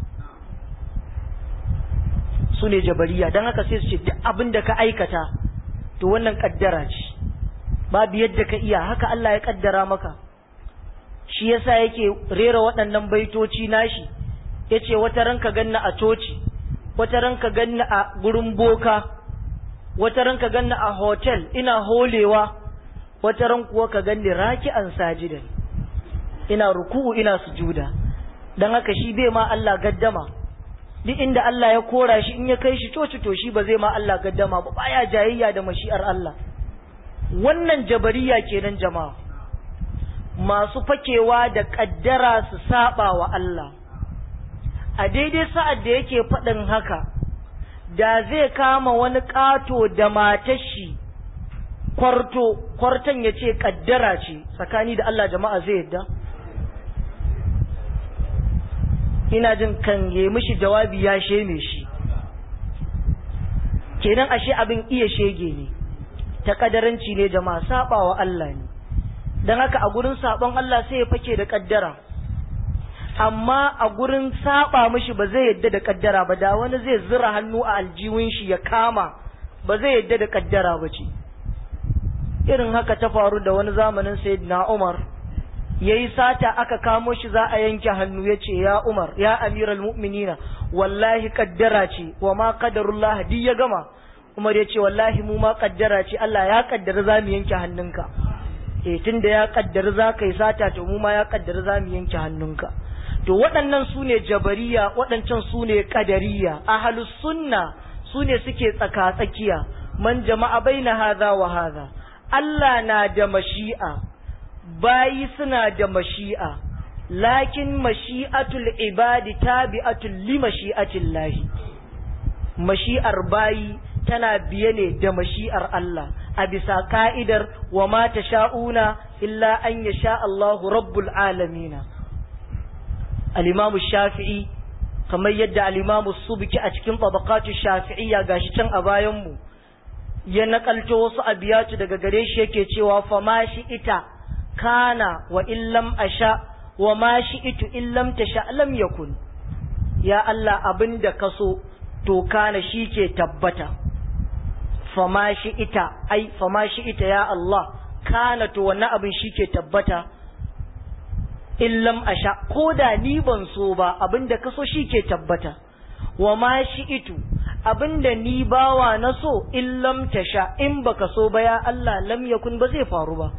su ne jabariya don haka sai su ce duk abin da ka aikata to wannan kaddara ce babu yadda ka iya haka Allah ya kaddara maka shi yasa yake rera waɗannan baitoci nashi yace wata ranka ganna a coci wata ranka ganna a gurin boka wata ranka ganna a hotel ina holewa wata ran kuwa ka ganni raki'an sajidan ina ruku'u ina sujuda dan haka shi bai ma Allah gaddama duk inda Allah ya kora shi in ya kai shi coci to shi ba zai ma Allah gaddama ba baya jayayya da mashi'ar Allah wannan jabariya kenan jama'a masu fakewa da kaddara su saba wa Allah a daidai sa'ad da yake faɗin haka da zai kama wani ƙato da matar shi kwarto kwarton ya ce kaddara ce tsakani da Allah jama'a zai yadda ina jin kan yi mishi jawabi ya sheme shi kenan ashe abin iya shege ne ta kadaranci ne jama'a saba wa Allah ne don haka a gurin sabon Allah sai ya fake da kaddara amma a gurin saba mishi ba zai yadda da kaddara ba da wani zai zira hannu a aljiwin shi ya kama ba zai yadda da kaddara ba ce irin haka ta faru da wani zamanin sayyidina Umar yayi sata aka kamo shi za a yanke hannu yace ya Umar ya amiral mu'minina wallahi kaddara ce wa ma qadarullah di ya gama Umar yace wallahi mu ma kaddara ce Allah ya kaddara za mu yanke hannunka eh tunda ya kaddara za ka yi sata to mu ma ya kaddara za mu yanke hannunka to waɗannan su ne jabariya waɗancan su ne kadariya ahlus sunna su ne suke tsaka tsakiya man jama'a baina hadha wa hadha Allah na da mashi'a, bayi suna da mashi'a, lakin mashi'atul ibadi tabi'atul li mashi'atil lahi. Mashi'ar bayi tana biye ne da mashi'ar Allah, a bisa ka'idar wa ma ta sha'una illa an ya sha Allahu rabbul alamina. al-imamu shafi'i kamar yadda al-imamu subki a cikin tabaqatu shafi'iyya gashi can a bayan mu ya nakalto wasu abiyatu daga gare shi yake cewa fa ma shi ita kana wa illam asha wa ma shi itu illam tasha lam yakun ya Allah abinda kaso to kana shi ke tabbata fa ma shi ita ai fa ma shi ita ya Allah kana to wannan abin shi ke tabbata illam asha ko da ni ban so ba abinda kaso shi ke tabbata wa ma shi itu abinda ni bawa na so illam tasha in baka so ba ya Allah lam yakun ba zai faru ba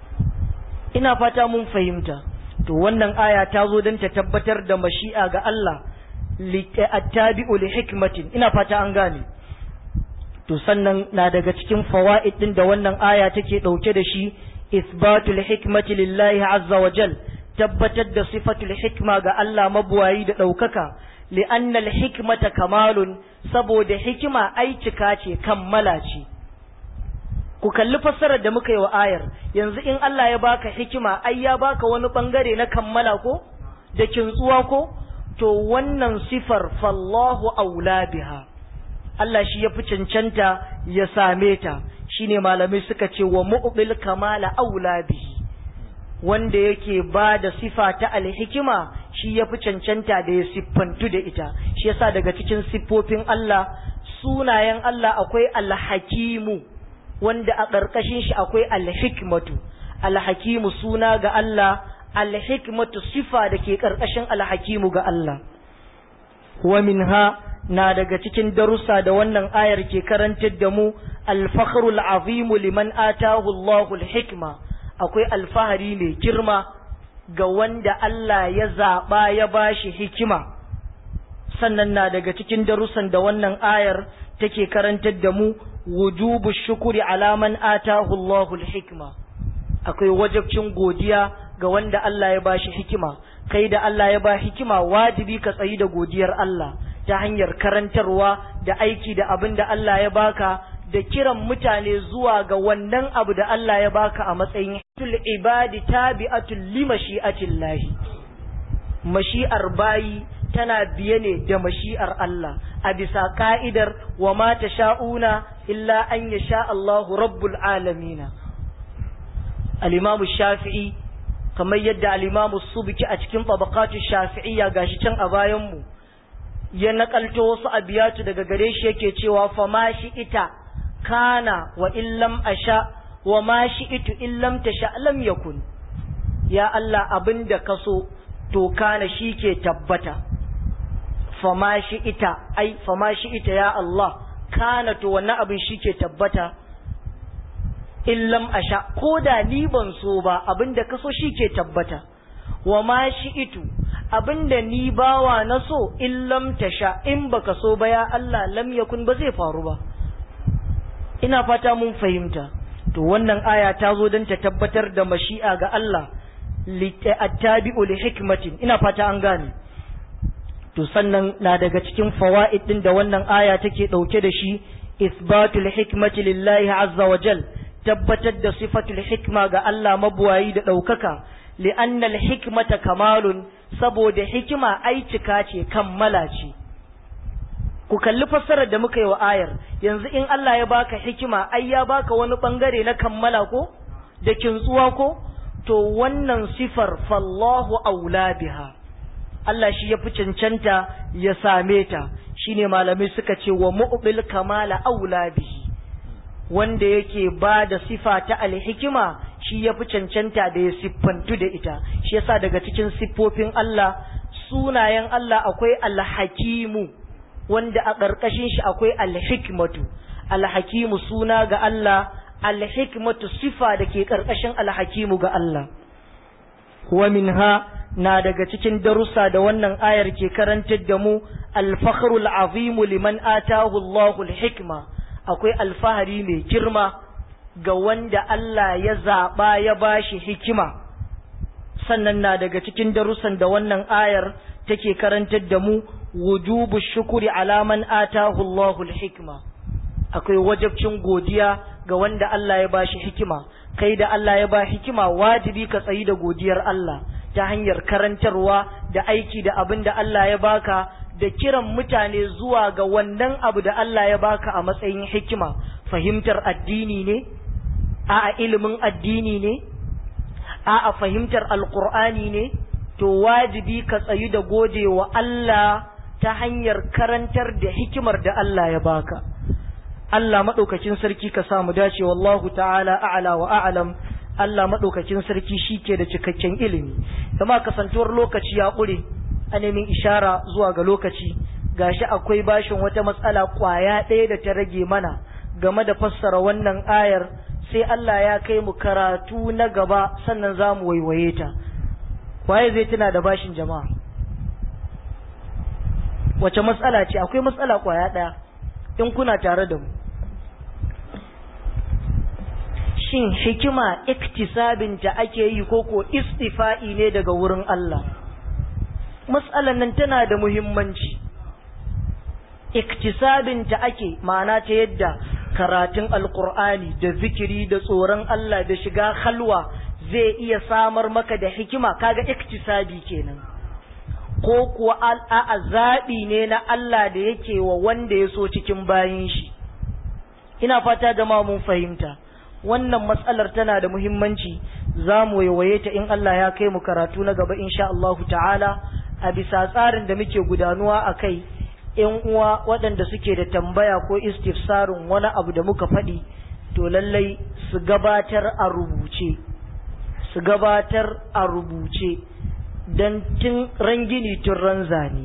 ina fata mun fahimta to wannan aya ta zo don ta tabbatar da mashi'a ga Allah attabi'u li hikmatin ina fata an gane to sannan na daga cikin fawaid din da wannan aya take dauke da shi isbatul hikmati lillahi azza wa jal tabbatar da sifatul hikma ga Allah mabuwayi da daukaka li'anna al-hikmata kamalun saboda hikima ai cika ce kammala ce ku kalli fassarar da muka yi wa ayar yanzu in Allah ya baka hikima ai ya baka wani bangare na kammala ko da kintsuwa ko to wannan sifar fallahu aula biha Allah shi ya fi cancanta ya same ta shine malamai suka ce wa mu'bil kamala aula bihi wanda yake ba da sifa ta alhikima shi ya fi cancanta da ya siffantu da ita shi yasa daga cikin siffofin Allah sunayen Allah akwai alhakimu wanda a ƙarƙashin shi akwai alhikmatu alhakimu suna ga Allah alhikmatu sifa da ke ƙarƙashin alhakimu ga Allah wa minha na daga cikin darussa da wannan ayar ke karantar da mu alfakhrul azimu liman atahu Allahu alhikma akwai alfahari mai girma ga wanda Allah ya zaɓa ya bashi hikima sannan na daga cikin darussan da wannan ayar take karantar da mu wujubu shukuri alaman atahu Allahu hikma akwai wajabcin godiya ga wanda Allah ya bashi hikima kai da Allah ya ba hikima wajibi ka tsayi da godiyar Allah ta hanyar karantarwa da aiki da abin da Allah ya baka da kiran mutane zuwa ga wannan abu da Allah ya baka a matsayin tul ibadi tabi'atul li mashi'atillahi mashi'ar bayi tana biye ne da mashi'ar Allah a bisa ka'idar wa ma sha'una illa an ya sha Allahu rabbul alamina al-imamu shafi'i kamar yadda al-imamu subki a cikin tabaqatu shafi'iyya gashi can a bayan mu ya nakalto wasu abiyatu daga gare shi yake cewa fa ma shi ita kana wa illam asha wa ma shi itu illam tasha lam yakun ya Allah abinda kaso to kana shi ke tabbata fama shi ita ai fama shi ita ya Allah kana to wannan abin shi ke tabbata illam asha ko da ni ban so ba abinda ka so shi ke tabbata wa ma shi itu abinda ni bawa na so illam tasha in baka so ba ya Allah lam yakun ba zai faru ba ina fata mun fahimta to wannan aya ta zo don ta tabbatar da mashi'a ga Allah attabi'u li hikmatin ina fata an gane to sannan na daga cikin fawaid din da wannan aya take dauke da shi isbatul hikmati lillahi azza wa jal tabbatar da sifatul hikma ga Allah mabuwayi da daukaka li'anna al-hikmata kamalun saboda hikima ai cika ce kammala ce ku kalli fassarar da muka yi wa ayar yanzu in Allah ya baka hikima ai ya baka wani bangare na kammala ko da kintsuwa ko to wannan sifar fallahu aula biha Allah shi ya fi cancanta ya same ta shine malamai suka ce wa mu'bil kamala aula bihi wanda yake ba da sifa ta alhikima shi ya fi cancanta da ya siffantu da ita shi yasa daga cikin siffofin Allah sunayen Allah akwai alhakimu wanda a ƙarƙashin shi akwai alhikmatu alhakimu suna ga Allah alhikmatu sifa da ke ƙarƙashin alhakimu ga Allah wa minha na daga cikin darussa da wannan ayar ke karantar da mu alfakhrul azimu liman atahu Allahu alhikma akwai alfahari mai girma ga wanda Allah ya zaba ya bashi hikima sannan na daga cikin darussan da wannan ayar take karantar da mu wujubu shukuri alaman atahu Allahu alhikma akwai wajabcin godiya ga wanda Allah ya bashi hikima kai da Allah ya ba hikima wajibi ka tsayi da godiyar Allah ta hanyar karantarwa da aiki da abin da Allah ya baka da kiran mutane zuwa ga wannan abu da Allah ya baka a matsayin hikima fahimtar addini ne a ilimin addini ne a fahimtar alkur'ani ne to wajibi ka tsayu da gode wa Allah ta hanyar karantar da hikimar da Allah ya baka Allah maɗaukacin sarki ka samu dace wallahu ta'ala a'la wa a'lam Allah maɗaukacin sarki shi ke da cikakken ilimi kama kasantuwar lokaci ya ƙure a nemin ishara zuwa ga lokaci gashi akwai bashin wata matsala ƙwaya ɗaya da ta rage mana game da fassara wannan ayar sai Allah ya kai mu karatu na gaba sannan za mu waiwaye ta waye zai tuna da bashin jama'a wace matsala ce akwai matsala ƙwaya ɗaya in kuna tare da mu shin hikima iktisabinta ake yi ko ko istifa'i ne daga wurin Allah matsalan nan tana da muhimmanci iktisabinta ake ma'ana ta yadda karatun alkur'ani da zikiri da tsoron Allah da shiga halwa zai iya samar maka da hikima kaga iktisabi kenan ko kuwa a zaɓi ne na Allah da yake wa wanda ya so cikin bayin shi ina fata gama mun fahimta wannan matsalar tana da muhimmanci za mu waiwaye ta in Allah ya kai mu karatu na gaba insha Allah ta'ala a bisa tsarin da muke gudanuwa a kai ‘yan uwa waɗanda suke da tambaya ko istifsarin wani abu da muka faɗi to lallai su gabatar a rubuce su gabatar a rubuce don tun rangini tun ranzani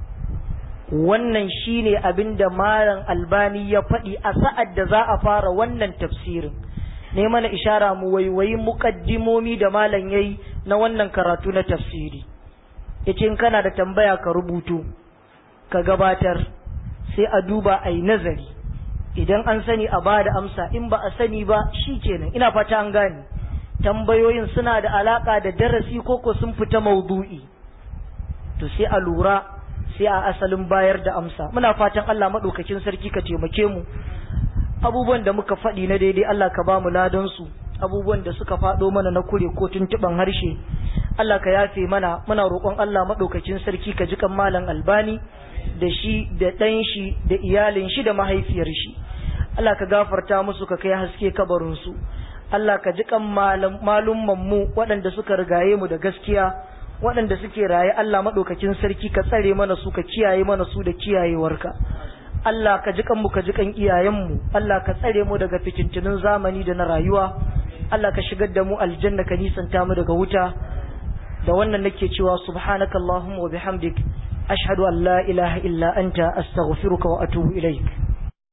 wannan shine abin da malam albani ya faɗi a sa'ad da za a fara wannan tafsirin ne mana ishara mu waiwayi muƙaddimomi da malam yayi na wannan karatu na tafsiri yace in kana da tambaya ka rubutu ka gabatar sai a duba a yi nazari idan an sani a ba da amsa in ba a sani ba shi kenan ina fata an gane tambayoyin suna da alaka da darasi koko sun fita maudu'i to sai a lura sai a asalin bayar da amsa muna fatan Allah maɗaukakin sarki ka taimake mu abubuwan da muka faɗi na daidai Allah ka ba mu ladan su abubuwan da suka faɗo mana na kure ko tuntuɓan harshe Allah ka yafe mana muna roƙon Allah maɗaukakin sarki ka ji kan malam albani da shi da ɗan shi da iyalin shi da mahaifiyar shi Allah ka gafarta musu ka kai haske kabarin su Allah ka ji kan malumman mu waɗanda suka rigaye mu da gaskiya waɗanda suke raye Allah maɗaukakin sarki ka tsare mana su ka kiyaye mana su da kiyayewarka Allah ka ji kanmu ka ji kan iyayenmu Allah ka tsare mu daga fitintunin zamani da na rayuwa Allah ka shigar da mu aljanna ka nisanta mu daga wuta da wannan nake cewa subhanakallahumma wa bihamdik ashhadu an la ilaha illa anta astaghfiruka wa atubu ilaik